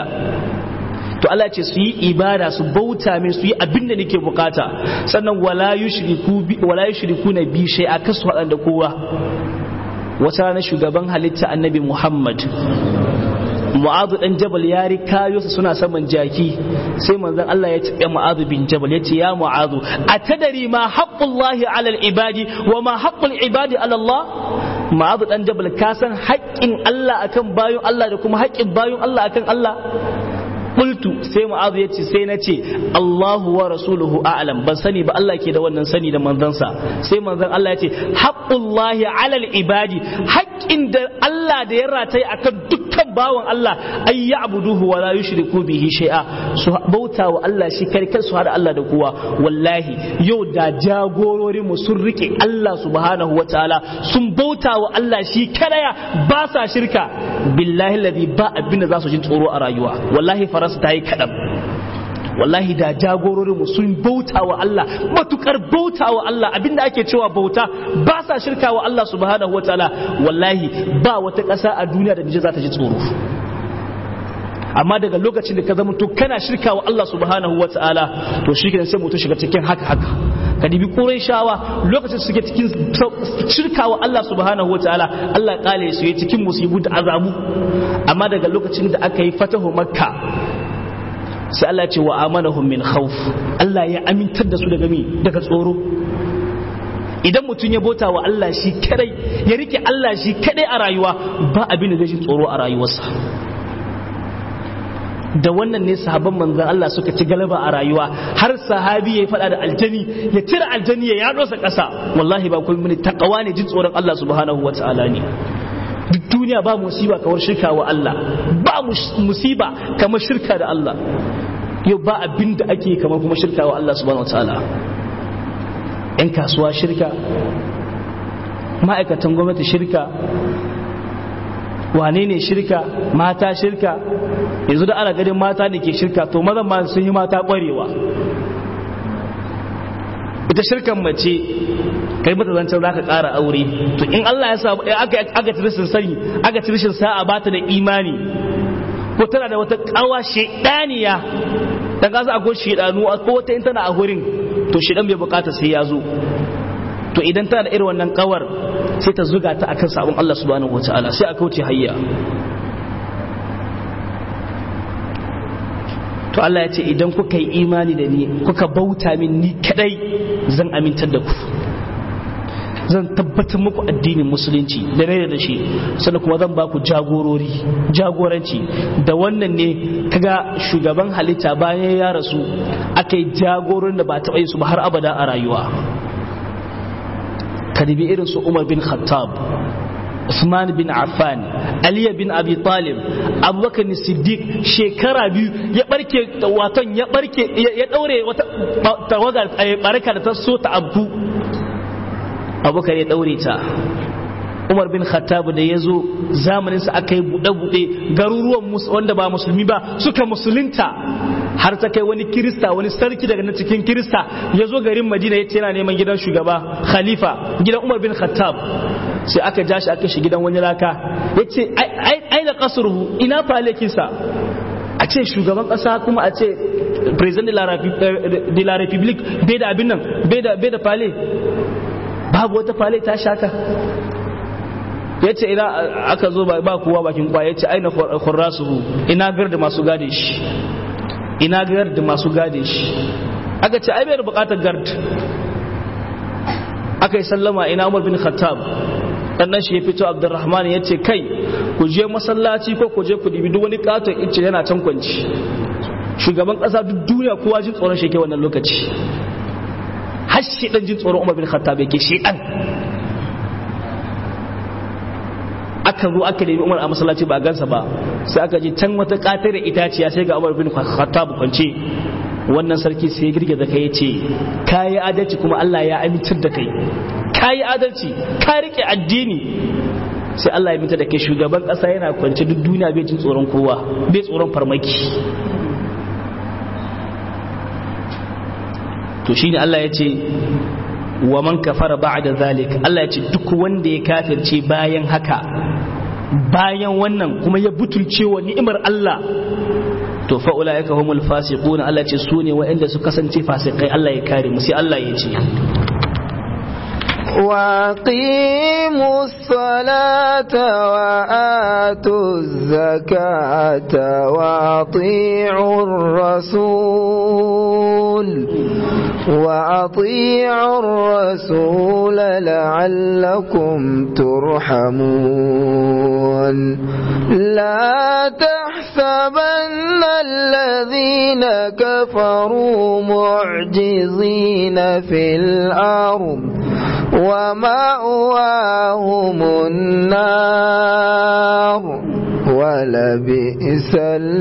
to Allah ce su yi ibada su bauta min su yi abin da nake bukata sannan wala yushriku bi wala yushriku na bi shay'a kasu hadan da kowa wata rana shugaban halitta annabi Muhammad Mu'adhu dan Jabal ya rikayo su suna saman jaki sai manzon Allah ya tabe Mu'adhu bin Jabal ya ce ya Mu'adhu atadari ma haqqullahi 'ala al-ibadi wa ma haqqul ibadi 'ala Allah Mu'adhu dan Jabal ka san haƙƙin Allah akan bayon Allah da kuma haƙƙin bayon Allah akan Allah qultu sai mu'azu yace sai na ce Allahu wa rasuluhu a'lam ban sani ba Allah ke da wannan sani da manzansa sai manzon Allah yace haqqullahi 'alal ibadi haƙƙin da Allah da ya rataye akan dukkan bawan Allah ay ya'buduhu wa la yushriku bihi shay'a su bauta wa Allah shi kar kar su hada Allah da kowa wallahi yau da jagororin mu sun rike Allah subhanahu wa ta'ala sun bauta wa Allah shi kadaya ba sa shirka billahi ladhi ba abin da za su ji tsoro a rayuwa wallahi faransa ta yi kaɗan wallahi da jagororinmu sun bauta wa Allah matukar bauta wa Allah abinda ake cewa bauta ba sa shirka wa Allah subhanahu wa ta'ala wallahi ba wata ƙasa a duniya da nije za ta ji tsoro amma daga lokacin da ka zama to kana shirka wa Allah subhanahu wa ta'ala to shi sai mutum shiga cikin haka haka ka dibi ƙurai shawa lokacin suke cikin shirka wa Allah subhanahu wa ta'ala Allah kale su yi cikin musibu da azabu amma daga lokacin da aka yi fatahu makka sai Allah ce wa amanahum min khawf Allah ya amintar da su daga mi daga tsoro idan mutum ya bota wa Allah shi kadai ya rike Allah shi kadai a rayuwa ba abin da zai ji tsoro a rayuwarsa da wannan ne sahabban manzan Allah suka ci galaba a rayuwa har sahabi ya faɗa da aljani ya cire aljani ya yaɗo sa ƙasa wallahi ba kullum ne takawa ne jin tsoron Allah subhanahu wa ta'ala ne duk duniya ba musiba kamar shirka wa Allah ba musiba kamar shirka da Allah yau ba abin da ake kamar kuma shirka wa Allah subhanahu wa ta'ala yan kasuwa shirka ma'aikatan gwamnati shirka wane ne shirka mata shirka yanzu da ana ganin mata ne ke shirka to mazan ma sun yi mata ƙwarewa ita shirkan mace kai mata zancen za ka ƙara aure to in Allah ya sa aka ci rashin sani aka ci rashin sa'a ba ta da imani ko tana da wata ƙawa shaidaniya dan kasa akwai shaidanu ko wata in tana a wurin to shaidan bai bukata sai ya zo to idan tana da irin wannan kawar sai ta zuga ta akan sabon Allah subhanahu wataala sai a kauce hayya to Allah ya ce idan kuka yi imani da ni kuka bauta min ni kadai zan amintar da ku zan tabbatar muku addinin musulunci da mai da shi sannan kuma zan ba ku jagorori jagoranci da wannan ne kaga shugaban halitta bayan ya rasu aka yi jagorin da ba taɓa yi su ba har abada a rayuwa kadibi irin su umar bin khattab Usman bin Affan Ali bin Abi Talib Abubakar Siddiq shekara biyu ya barke waton ya barke ya daure wata tawagar baraka da ta so ta abu Abubakar ya daure ta Umar bin Khattab da ya zo zamaninsa aka yi buɗe-buɗe garuruwan wanda ba musulmi ba suka musulunta har ta kai wani kirista wani sarki daga na cikin kirista ya zo garin madina ya ce yana neman gidan shugaba khalifa gidan umar bin khattab sai aka ja shi aka shi gidan wani raka ya ce ai da kasurhu ina falekinsa a ce shugaban kasa kuma a ce president de la republique bai da abin nan bai da fale babu wata fale ta shaka ya ce ina aka zo ba kowa bakin kwa ya ce aina khurrasuhu ina gar da masu gade shi ina gar da masu gade shi aka ce ai bai da bukatar gard aka yi sallama ina umar bin khattab dan shi ya fito abdurrahman ya ce kai ku je masallaci ko ku je ku dibi duk wani katon ice yana can kwanci shugaban kasa duk duniya kowa jin tsoron shi ke wannan lokaci har shi dan jin tsoron umar bin khattab yake shi dan aka zo aka nemi umar a masallaci ba a gansa ba sai aka je can wata katar da itaciya sai ga umar bin khattab kwance wannan sarki sai girgiza kai ya ce kayi adalci kuma Allah ya amintar da kai kayi adalci ka rike addini sai Allah ya mita da kai shugaban kasa yana kwance duk duniya bai jin tsoron kowa bai tsoron farmaki to shine Allah ya ce wa man kafara ba'da zalik Allah ya ce duk wanda ya kafirce bayan haka bayan wannan kuma ya butulce wa ni'imar Allah to fa ulaika humul fasiquna Allah ya ce su ne waɗanda su kasance fasikai Allah ya kare mu sai Allah ya ce وأقيموا الصلاة وآتوا الزكاة وأطيعوا الرسول وأطيعوا الرسول لعلكم ترحمون لا تحسبن الذين كفروا معجزين في الأرض ومأواهم النار ولبئس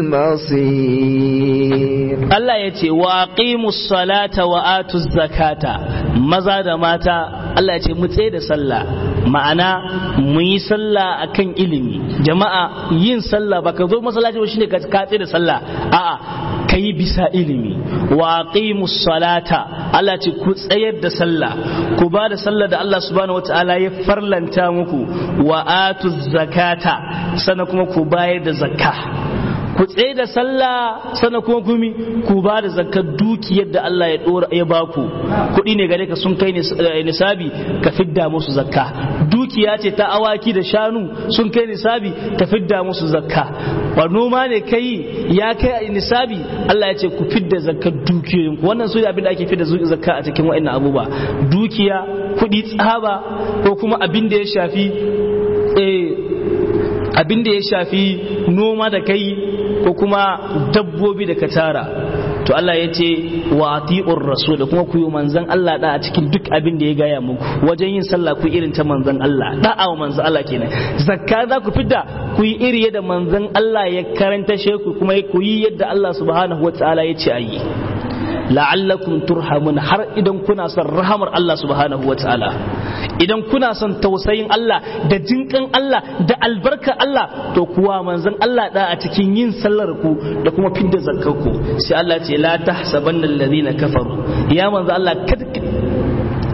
المصير Allah ya ce wa aqimus salata wa atuz zakata maza da mata Allah ya ce mu tsaye da sallah ma'ana mu yi sallah akan ilimi jama'a yin sallah baka zo masallaci ba shine ka tsaye da sallah a'a ka yi bisa ilimi wa aqimus salata Allah ce ku tsayar da sallah ku ba da sallah da Allah subhanahu wataala ya farlanta muku wa atuz zakata sannan kuma ku bayar da zakka ku tsaye da sallah sannan kuma kumi ku ba da zakar dukiyar da Allah ya dora ya baku kuɗi ne gare ka sun kai nisabi ka fidda musu zakka dukiya ce ta awaki da shanu sun kai nisabi ka fidda musu zakka ba noma ne kai ya kai nisabi Allah ya ce ku fidda zakkar dukiyoyin ku wannan su ne abin da ake fidda zakka a cikin wa'annan abubuwa dukiya kuɗi tsaba ko kuma abin da ya shafi abin da ya shafi noma da kai ko kuma dabbobi da ka tara to Allah ya ce wa ati'ur rasul da kuma ku yi manzan Allah da a cikin duk abin da ya gaya muku wajen yin sallah ku irin ta manzan Allah da'a wa manzan Allah kenan zakka za ku fidda ku yi iri yadda manzan Allah ya karanta sheku kuma ku yi yadda Allah subhanahu wataala ya ce ayi la'allakum turhamun har idan kuna son rahamar Allah subhanahu wataala idan kuna son tausayin Allah da jinkan Allah da albarkar Allah to kuwa manzon Allah da a cikin yin sallar ku da kuma fidda zakkar ku sai Allah ce la tahsabanna alladhina kafaru ya manzo Allah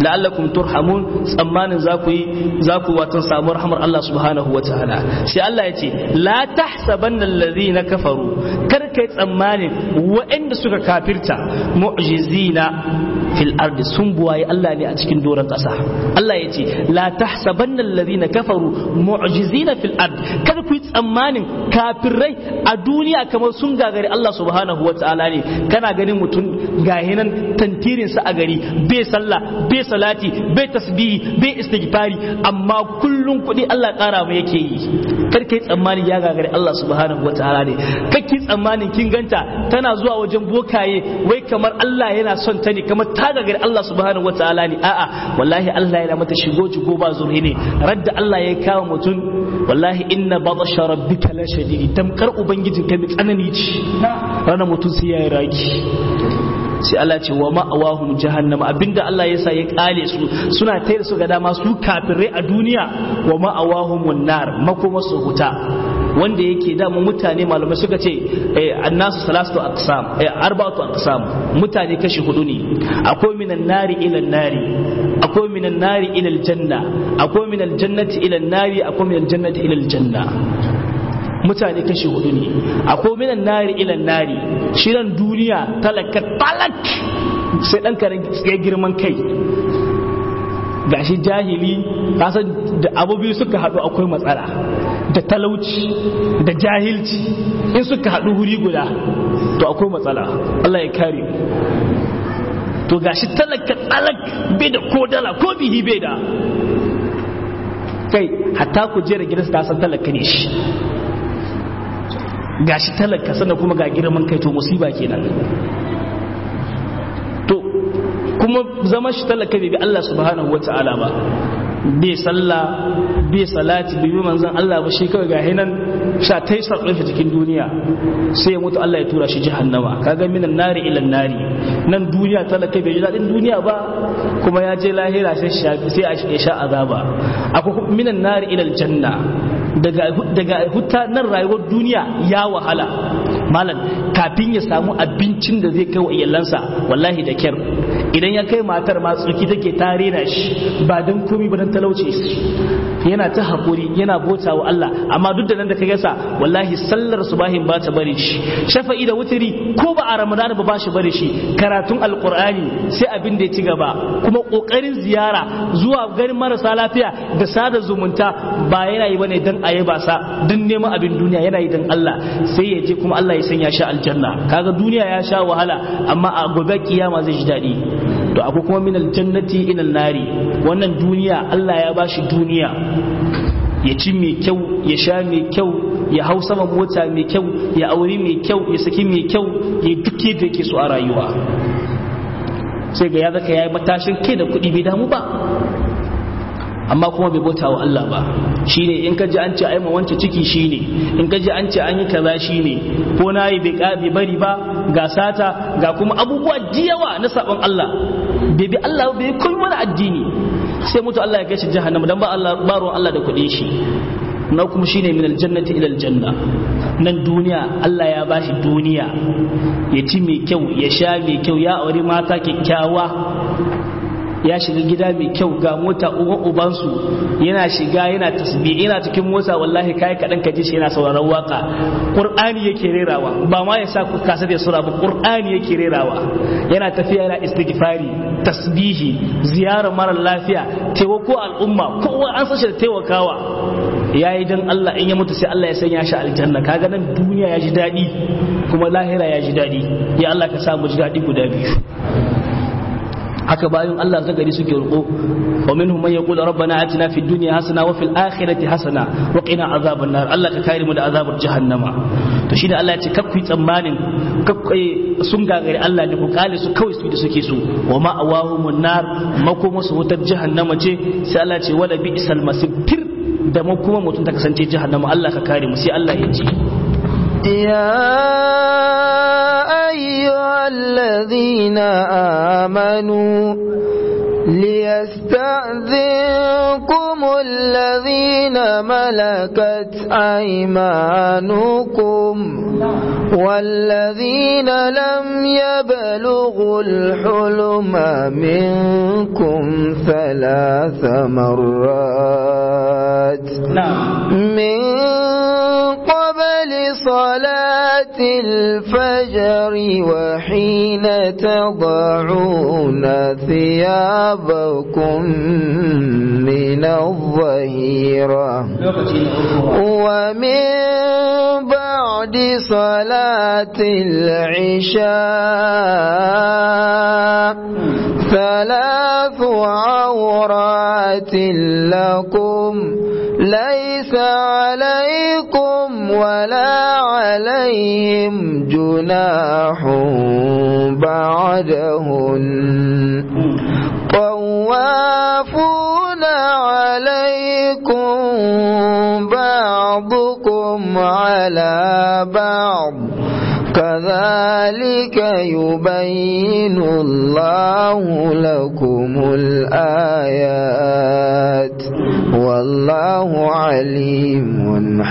la'allakum turhamun tsammanin za ku yi za ku watan samu rahmar Allah subhanahu wataala sai Allah ya ce la tahsabanna alladhina kafaru kar kai tsammanin waɗanda suka kafirta mu'jizina fil ardi sun buwaye Allah ne a cikin doron ƙasa Allah ya ce la tahsabanna alladhina kafaru mu'jizina fil ard kar ku yi tsammanin kafirai a duniya kamar sun gagari Allah subhanahu wataala ne kana ganin mutum gahinan tantirin sa a gari bai sallah bai salati bai tasbihi bai istighfari amma kullun kuɗi Allah ƙara mu yake yi kar kai tsammanin ya gagari Allah subhanahu wataala ne kake tsammanin kin ganta tana zuwa wajen bokaye wai kamar Allah yana son ta ne kamar ta gagari Allah subhanahu wataala ne a'a wallahi Allah yana mata shigo jigo ba zurhi ne radda Allah ya kawo mutum wallahi inna batsha rabbika la shadidi tamkar ubangijin ka bi tsanani ce ranar mutum sai yayi raki sai Allah ce wa ma'awahum jahannama abinda Allah ya sa ya kale su suna tayar su ga dama su kafirai a duniya wa ma'awahum nar makoma su huta wanda yake da mutane malamai suka ce annasu salatu aqsam arba'atu aqsam mutane kashi hudu ne akwai minan nari ila nari akwai minan nari ila aljanna akwai minal jannati ila nari akwai minal jannati ila aljanna mutane kashi hudu ne akwai minan nari ila nari shirin duniya talaka talak sai dan karen ya girman kai gashi jahili kasan da abu biyu suka haɗu akwai matsala da talauci da jahilci in suka haɗu wuri guda to akwai matsala Allah ya kare to gashi talaka talak bai da ko dala ko bihi bai da kai hatta ku jera gidansa ta san talaka ne shi gashi talaka sannan kuma ga girman kai to musiba kenan to kuma zama shi talaka bai bi Allah subhanahu wata'ala ba bai sallah bai salati bai bi manzon Allah ba shi kawai ga hinan sha ta yi sarƙon cikin duniya sai ya mutu Allah ya tura shi jahannama kaga minan nari ilan nari nan duniya talaka bai ji daɗin duniya ba kuma ya je lahira sai a sha azaba akwai minan nari ilal janna daga huta nan rayuwar duniya ya wahala malam kafin ya samu abincin da zai kai wa iyalansa wallahi da kyar idan ya kai matar ma tsuki take tare na shi ba don komi ba don talauce yana ta haƙuri yana bota wa Allah amma duk da nan da ka gasa wallahi sallar subahin ba ta bari shi shafa'i da wutiri ko ba a ramadan ba ba shi bari shi karatun alqur'ani sai abin da ya ci gaba kuma kokarin ziyara zuwa garin marasa lafiya da sada zumunta ba yana yi bane dan ayi ba sa dan neman abin duniya yana yi dan Allah sai ya je kuma Allah ya sanya shi aljanna kaga duniya ya sha wahala amma a gobe kiyama zai ji daɗi to akwai kuma min aljannati ila nari wannan duniya Allah ya bashi duniya ya ci mai kyau ya sha mai kyau ya hau sama mota mai kyau ya auri mai kyau ya saki mai kyau ya duke da yake so a rayuwa sai ga ya zaka yayi matashin kai da kuɗi bai damu ba amma kuma bai bauta wa Allah ba shine in ka ji an ce ai ma wance ciki shine in ka ji an ce an yi kaza shine ko na yi bai bari ba ga sata ga kuma abubuwa jiyawa na sabon Allah bai bi Allah bai koyi wani addini sai mutu Allah ya kai shi jahannama dan ba Allah ba ruwan Allah da kuɗin shi na kuma shine min aljannati ila aljanna nan duniya Allah ya bashi duniya ya ci mai kyau ya sha mai kyau ya auri mata kyakkyawa ya shiga gida mai kyau ga mota uban ubansu yana shiga yana tasbih yana cikin mota wallahi kai kadan ka ji shi yana sauraron waka qur'ani yake rerawa ba ma ya sa ku kasa da sura ba qur'ani yake rerawa yana tafiya yana istighfari tasbihi ziyarar mara lafiya taimako al'umma kowa an sashi da taimakawa yayi dan Allah in ya mutu sai Allah ya sanya shi aljanna kaga nan duniya ya ji dadi kuma lahira ya ji dadi ya Allah ka sa mu ji dadi guda biyu haka bayan Allah zagari suke roƙo wa minhum man yaqulu rabbana atina fid dunya hasana wa fil akhirati hasana wa qina azaban nar Allah ka kare mu da azabar jahannama to shine Allah ya ce kakku yi tsammanin sun gagari Allah ne ku kale su kawai su da suke so wa ma awahumun nar makoma su wutar jahannama ce sai Allah ce wala bi isal masir da makoma mutum ta kasance jahannama Allah ka kare mu sai Allah ya ce يا أيها الذين آمنوا ليستأذنكم الذين ملكت أيمانكم والذين لم يبلغوا الحلم منكم ثلاث مرات من قبل صلاة الفجر وحين تضعون ثيابكم من الظهيرة ومن بعد صلاة العشاء ثلاث عورات لكم ليس عليكم ولا عليهم جناح بعدهن طوافون عليكم بعضكم على بعض كذلك يبين الله لكم الآيات والله عليم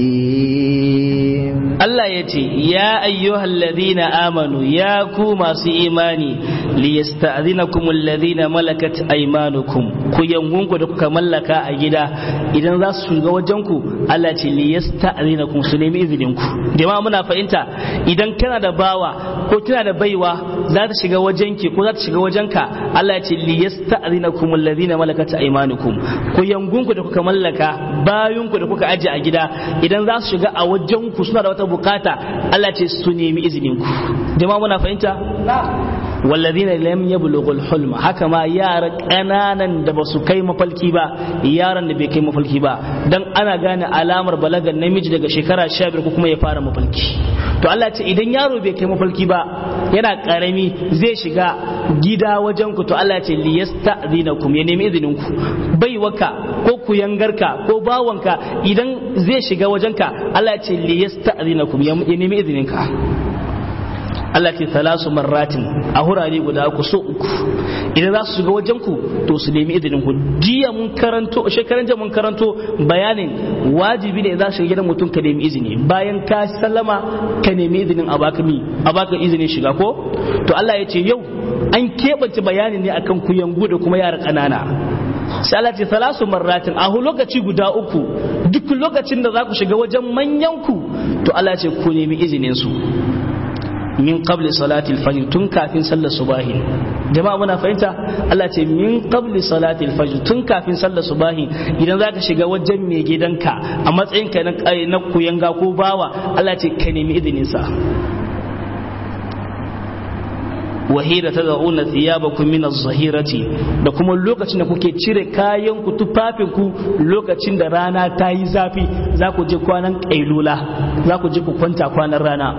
حكيم Allah ya ce, Ya ayyuhal ladina amanu ya ku masu imani, li yasta'zinakum alladhina malakat aymanukum ku yangunku da kuka mallaka a gida idan za su shiga wajenku Allah ce li yasta'zinakum su nemi izinin ku. Jama'a muna fahimta idan kana da bawa ko kina da baiwa za ta shiga wajenki ko za ta shiga wajenka Allah ya ce li yasta'zinakum alladhina malakat aymanukum ku yangunku da kuka mallaka bayunku da kuka aje a gida idan za su shiga a wajenku suna da wata bukata Allah ce su nemi izinin ku jama'a muna fahimta walladhina lam yablughul hulm haka ma yara kananan da ba su kai mafalki ba yaran da bai kai mafalki ba dan ana gane alamar balagar namiji daga shekara 15 ko kuma ya fara mafalki to Allah ce idan yaro bai kai mafalki ba yana karami zai shiga gida wajen ku to Allah ce liyasta'zinakum ya nemi izinin ku baiwaka ko kuyangarka ko bawanka idan zai shiga wajenka Allah ce liyasta'zinakum ya nemi izinin ka Allah ce salasu marratin a hurare guda uku so uku idan za su shiga wajen ku to su nemi izinin ku jiya mun karanto shekaran jiya mun karanto bayanin wajibi ne za su shiga gidan mutum ka nemi izini bayan ka sallama ka nemi izinin a baka mi a baka izinin shiga ko to Allah ya ce yau an keɓance bayanin ne akan kuyangu da kuma yara ƙanana sai Allah ce salasu marratin a lokaci guda uku duk lokacin da za ku shiga wajen manyan ku to Allah ce ku nemi izinin su min qabli salati al-fajr tun kafin sallar subahi jama'a muna fahimta Allah ce min qabli salati al-fajr tun kafin sallar subahi idan zaka shiga wajen mai gidanka a matsayin ka na kuyanga ko bawa Allah ce ka nemi izinin sa wahira ta da'una thiyabakum min az-zahirati da kuma lokacin da kuke cire kayan ku tufafin ku lokacin da rana ta yi zafi za ku je kwanan kailula za ku je ku kwanta kwanan rana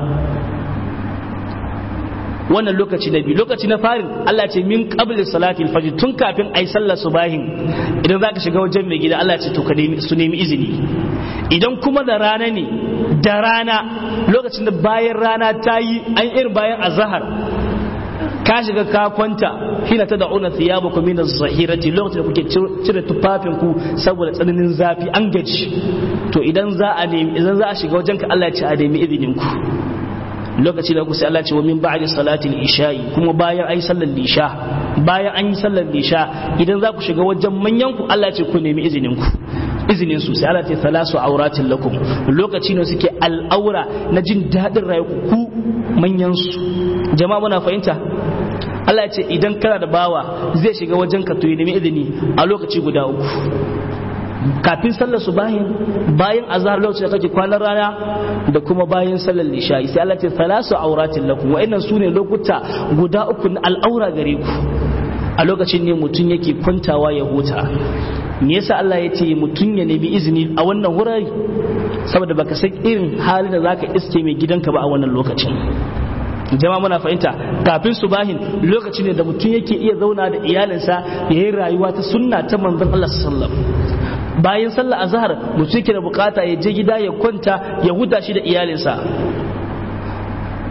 wannan lokaci na biyu lokaci na farin Allah ce min qabli salati al-fajr tun kafin ai sallar subahin idan zaka shiga wajen mai gida Allah ce to ka nemi su nemi izini idan kuma da rana ne da rana lokacin da bayan rana ta yi an irin bayan azhar ka shiga ka kwanta hina ta da'una thiyabakum min az-zahirati lokacin da kuke cire tufafin ku saboda tsananin zafi an gaji to idan za a nemi idan za a shiga wajen ka Allah ya ce a nemi izinin ku lokaci da sai Allah ce wa min ba'di salatil isha'i kuma bayan ai sallar lisha bayan an yi sallar lisha idan za ku shiga wajen manyan ku Allah ce ku nemi izinin ku izinin su sai Allah ce salasu auratin lakum lokaci ne suke al'aura na jin daɗin rayuwa ku manyan su jama'a muna fahimta Allah ya ce idan kana da bawa zai shiga wajen ka to ya nemi izini a lokaci guda uku kafin sallar su bayan bayan azhar lokacin da kake kwanan rana da kuma bayan sallar lisha'i sai Allah ce salasu auratin lakum wa'annan sune lokuta guda uku na al'aura gare ku a lokacin ne mutum yake kwantawa ya huta me yasa Allah ya ce mutum ya nemi izini a wannan wurare saboda baka san irin halin da zaka iske mai gidanka ba a wannan lokacin jama'a muna fahimta kafin subahin lokaci ne da mutum yake iya zauna da iyalinsa ya yi rayuwa ta sunna ta manzon Allah sallallahu bayan sallar azhar mutum yake da bukata ya je gida ya kwanta ya huta shi da iyalinsa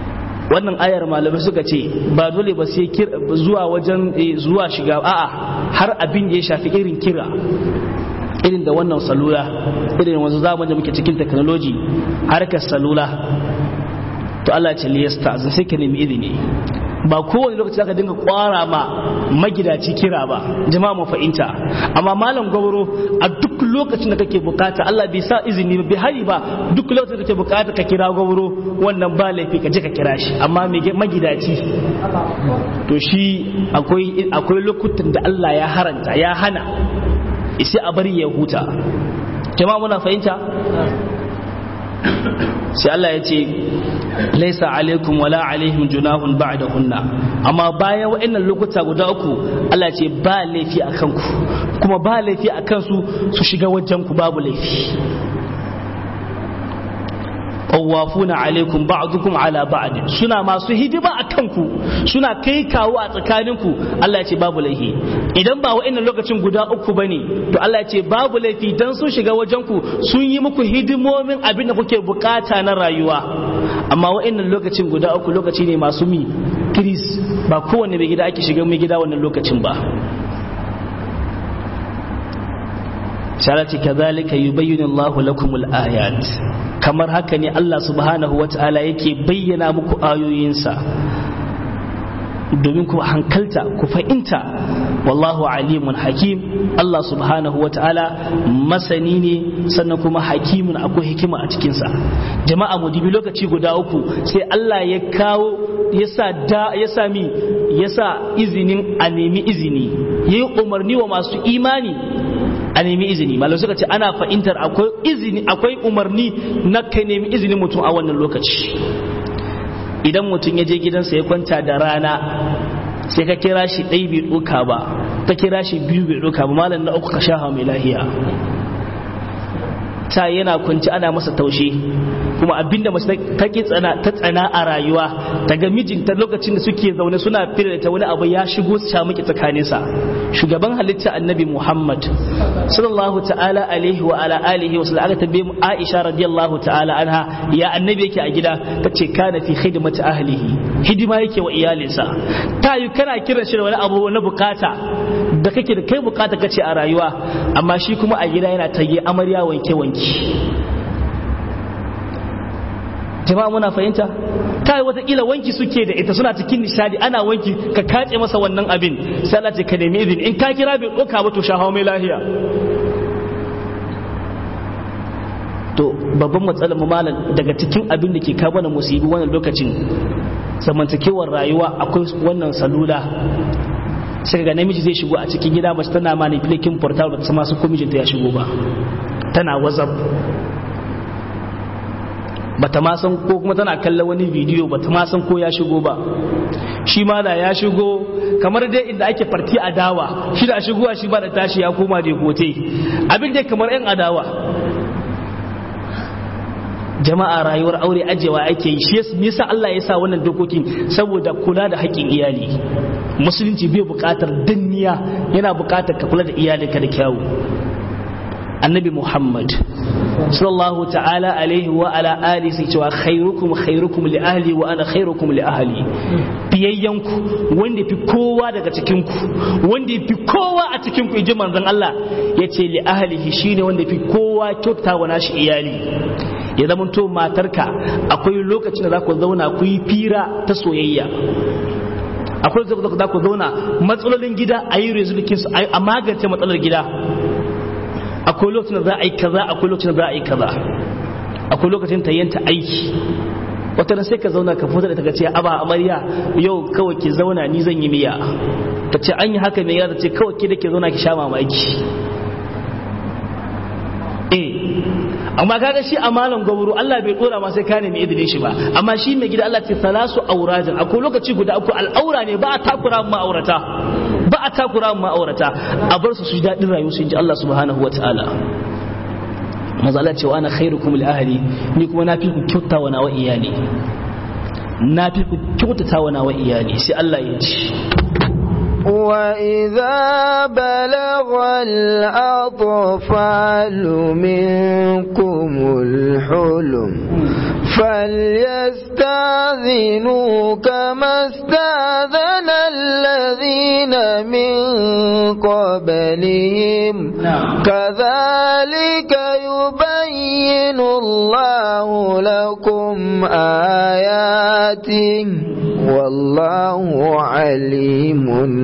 wannan ayar malamai suka ce ba dole ba sai zuwa wajen zuwa shiga a'a har abin da ya shafi irin kira irin da wannan salula irin wanzu zaman da muke cikin technology harkar salula to Allah ce liyasta zan sai ka nemi izini ba kowane lokaci zaka dinga kwara ma magidaci kira ba jama'a mu fahimta amma malam gwabro a duk lokacin da kake bukata Allah bai sa izini ba bai hari ba duk lokacin da kake bukata ka kira gwabro wannan ba laifi ka je ka kira shi amma magidaci to shi akwai akwai lokutan da Allah ya haranta ya hana sai a bari ya huta jama'a muna fahimta sai Allah ya ce laisa alaikum wala alaihim junahun ba'dahunna amma bayan wa'annan lokuta guda uku Allah ce ba laifi a kanku kuma ba laifi a kansu su shiga wajen ku babu laifi tawafuna alaikum ba'dukum ala ba'd suna masu hidima a kanku suna kai kawo a tsakaninku Allah ya ce babu laifi idan ba wa'annan lokacin guda uku bane to Allah ya ce babu laifi dan sun shiga wajen ku sun yi muku hidimomin abin da kuke bukata na rayuwa amma wa'annan lokacin guda uku lokaci ne masu mi kiris ba kowanne mai gida ake shiga mai gida wannan lokacin ba sharati kadhalika yubayyinu Allahu lakumul ayat kamar haka ne Allah subhanahu wata'ala yake bayyana muku ayoyinsa domin ku hankalta ku fahimta wallahu alimun hakim Allah subhanahu wata'ala masani ne sannan kuma hakimun akwai hikima a cikinsa jama'a mu dibi lokaci guda uku sai Allah ya kawo yasa da ya sami yasa izinin a nemi izini yayi umarni wa masu imani a nemi izini malam suka ce ana fahimtar akwai izini akwai umarni na kai nemi izinin mutum a wannan lokaci idan mutum ya je gidansa ya kwanta da rana sai ka kira shi ɗai bai ɗuka ba ka kira shi biyu bai ɗuka ba malam na uku ka sha mai lahiya ta yana kwanci ana masa taushe kuma abinda mace take tsana ta tsana a rayuwa daga mijinta lokacin da suke zaune suna fira ta wani abu ya shigo su sha miki tsakanin sa shugaban halitta annabi Muhammad sallallahu ta'ala alaihi wa ala alihi wa sallam aka tabbe mu Aisha radiyallahu ta'ala anha ya annabi yake a gida tace kana fi khidmati ahlihi hidima yake wa iyalinsa ta yi kana kiran shi da wani abu na bukata da kake da kai bukata kace a rayuwa amma shi kuma a gida yana tage amarya wanke wanke jama'a muna fahimta ta yi watakila wanki suke da ita suna cikin nishadi ana wanki ka kace masa wannan abin sai Allah ce ka nemi izini in ka kira bai ɗauka ba to shahawa mai lahiya to babban matsalar malam daga cikin abin da ke kawo mana musibi wannan lokacin zamantakewar rayuwa akwai wannan salula sai ga namiji zai shigo a cikin gida mace tana manipulating portal ba ta sama su ko mijinta ya shigo ba tana whatsapp bata ma san ko kuma tana kallon wani bidiyo bata ma san ko ya shigo ba shi ma da ya shigo kamar dai inda ake farti adawa shi da shigowa shi ba da tashi ya koma da gote abin dai kamar yan adawa jama'a rayuwar aure ajewa ake yi shi yasa Allah ya sa wannan dokokin saboda kula da haƙƙin iyali musulunci bai buƙatar danniya yana buƙatar ka kula da iyalinka da kyawu annabi muhammad sallallahu ta'ala alaihi wa ala ali sai cewa khairukum khairukum li ahli wa ana khairukum li ahli biyayyanku wanda fi kowa daga cikin ku wanda fi kowa a cikin ku inji manzon Allah yace li ahlihi shine wanda fi kowa kyauta wa nashi iyali ya zama to matarka akwai lokacin da za ku zauna ku yi fira ta soyayya akwai lokacin da za ku zauna matsalolin gida a yi resolution a magance matsalar gida akwai lokacin da za a yi kaza akwai lokacin da za a yi kaza akwai lokacin ta yanta aiki wata sai ka zauna ka fita da ta ce aba amarya yau kawai ki zauna ni zan yi miya ta ce an yi haka mai ta ce kawai ki da ke zauna ki sha mamaki eh amma kaga shi a malam gwaburu Allah bai dora ma sai ka nemi izinin shi ba amma shi mai gida Allah ce salasu aurajin akwai lokaci guda akwai al'aura ne ba a takura ma'aurata ba a takura ma'aurata a bar su su ji daɗin rayuwa su ji Allah subhanahu wa ta'ala maza Allah cewa ana khairukum li ahli ni kuma na fi ku kyauta wa nawa iyali na fi ku kyautata wa nawa iyali sai Allah ya ci وإذا بلغ الأطفال منكم الحلم فليستاذنوا استاذنوا كما استاذن الذين من قبلهم كذلك يبين الله لكم آياته والله عليم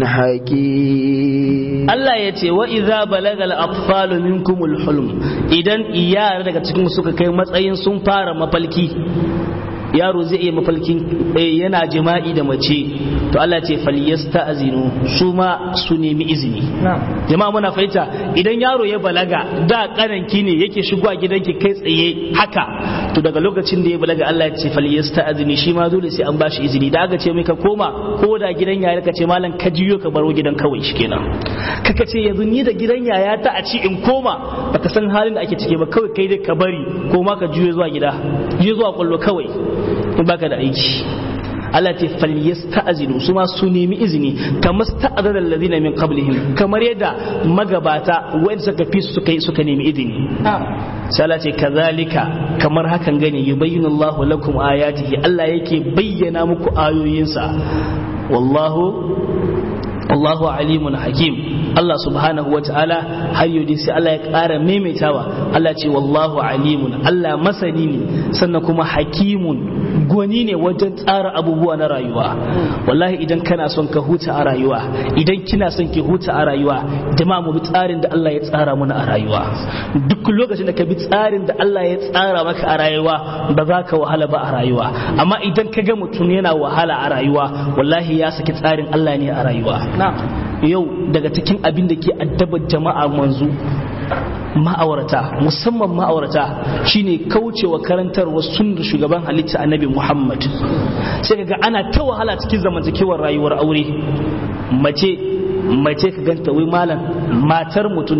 حكيم Allah ya ce wa idza balagal atfalu minkumul hulm idan iyara daga cikin suka kai matsayin sun fara mafalki yaro zai iya mafalkin yana jima'i da mace to Allah ce falyasta'zinu su ma su nemi izini jama'a muna fahimta idan yaro ya balaga da kananki ne yake shigo a gidanki kai tsaye haka to daga lokacin da ya balaga Allah ya ce falyasta'zini shi ma dole sai an bashi izini da aka ce mai ka koma ko da gidan yaya ka ce malam ka jiyo ka baro gidan kawai shikenan kaka ce yanzu ni da gidan yaya ta a ci in koma baka san halin da ake ciki ba kawai kai dai ka bari ko ma ka juyo zuwa gida juyo zuwa kwallo kawai in baka da aiki Allah ce falyasta'zinu su ma su nemi izini kamar sta'adara alladhina min qablihim kamar yadda magabata wanda suka fi suka suka nemi izini sai Allah ce kazalika kamar hakan gane yubayyinu Allahu lakum ayatihi Allah yake bayyana muku ayoyinsa wallahu wallahu alimun hakim Allah subhanahu wa ta'ala har yau sai Allah ya ƙara maimaitawa Allah ce wallahu alimun Allah masani ne sannan kuma hakimun gwani ne wajen tsara abubuwa na rayuwa wallahi idan kana son ka huta a rayuwa idan kina son ki huta a rayuwa jama'a mu bi tsarin da Allah ya tsara mana a rayuwa duk lokacin da ka bi tsarin da Allah ya tsara maka a rayuwa ba za ka wahala ba a rayuwa amma idan ka ga mutum yana wahala a rayuwa wallahi ya saki tsarin Allah ne a rayuwa yau daga cikin abin da ke addabar jama'a manzu ma'aurata musamman ma'aurata shine kaucewa karantarwa sunnar shugaban halitta annabi Muhammad sai kaga ana ta wahala cikin zamantakewar rayuwar aure mace mace ka ganta wai malam matar mutum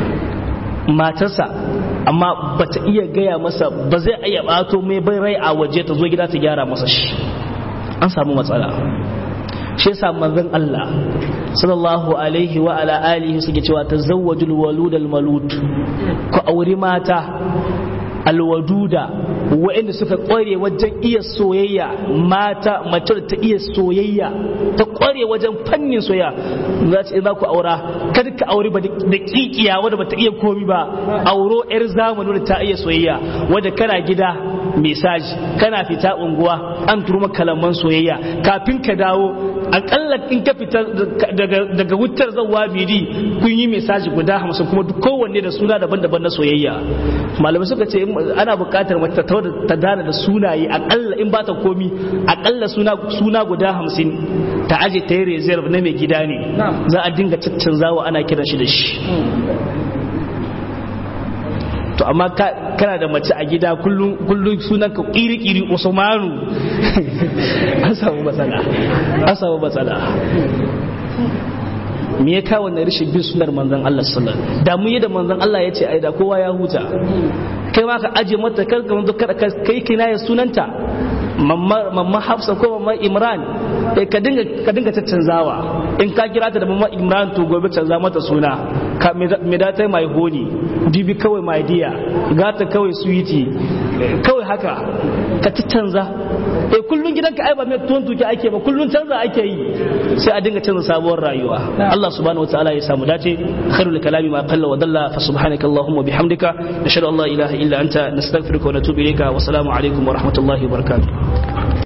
matarsa amma bata iya gaya masa ba zai iya bato mai bai rai a waje ta zo gida ta gyara masa shi an samu matsala shi yasa manzon Allah sallallahu alaihi wa ala alihi suke cewa tazawwajul walud al malud ku auri mata alwaduda waɗanda suka ƙware wajen iya soyayya mata mace ta iya soyayya ta ƙware wajen fannin soyayya za ce za ku aura kada ka aure ba da kikiya wadda ba ta iya komi ba auro yar zamani wadda ta iya soyayya wadda kana gida mesaji kana fita unguwa an turu kalaman soyayya kafin ka dawo akalla in ka fita daga wutar zawa bidi kun yi mesaji guda hamsin kuma kowanne da suna daban-daban na soyayya malamai suka ce ana buƙatar mace ta dana da sunaye akalla in ba ta komi akalla suna guda hamsin ta aje ta yi reserve na mai gida ne za a dinga caccanzawa ana kiran shi da shi to amma kana da mace a gida kullum sunan ka kiri-kiri usmanu an samu matsala an samu matsala me ya kawo na rashin bin sunar manzon Allah sallallahu alaihi wasallam da mu yi da manzon Allah ya ce ai da kowa ya huta kai ma ka aje mata kar ka manzo kada kai kina ya sunanta mamma Hafsa ko mamma Imran eh ka dinga ka dinga caccanzawa in ka kira ta da mamma Imran to gobe canza mata suna ka me da ta mai honi dibi kawai mai diya gata kawai suwiti kawai haka ka caccanza eh kullun gidanka ai ba mai tuwon tuki ake ba kullun canza ake yi sai a dinga canza sabuwar rayuwa Allah subhanahu wataala ya samu dace khairul kalami ma qalla wa dalla fa subhanaka allahumma bihamdika nashhadu an la ilaha illa anta nastaghfiruka wa natubu ilayka wa assalamu alaikum wa rahmatullahi wa barakatuh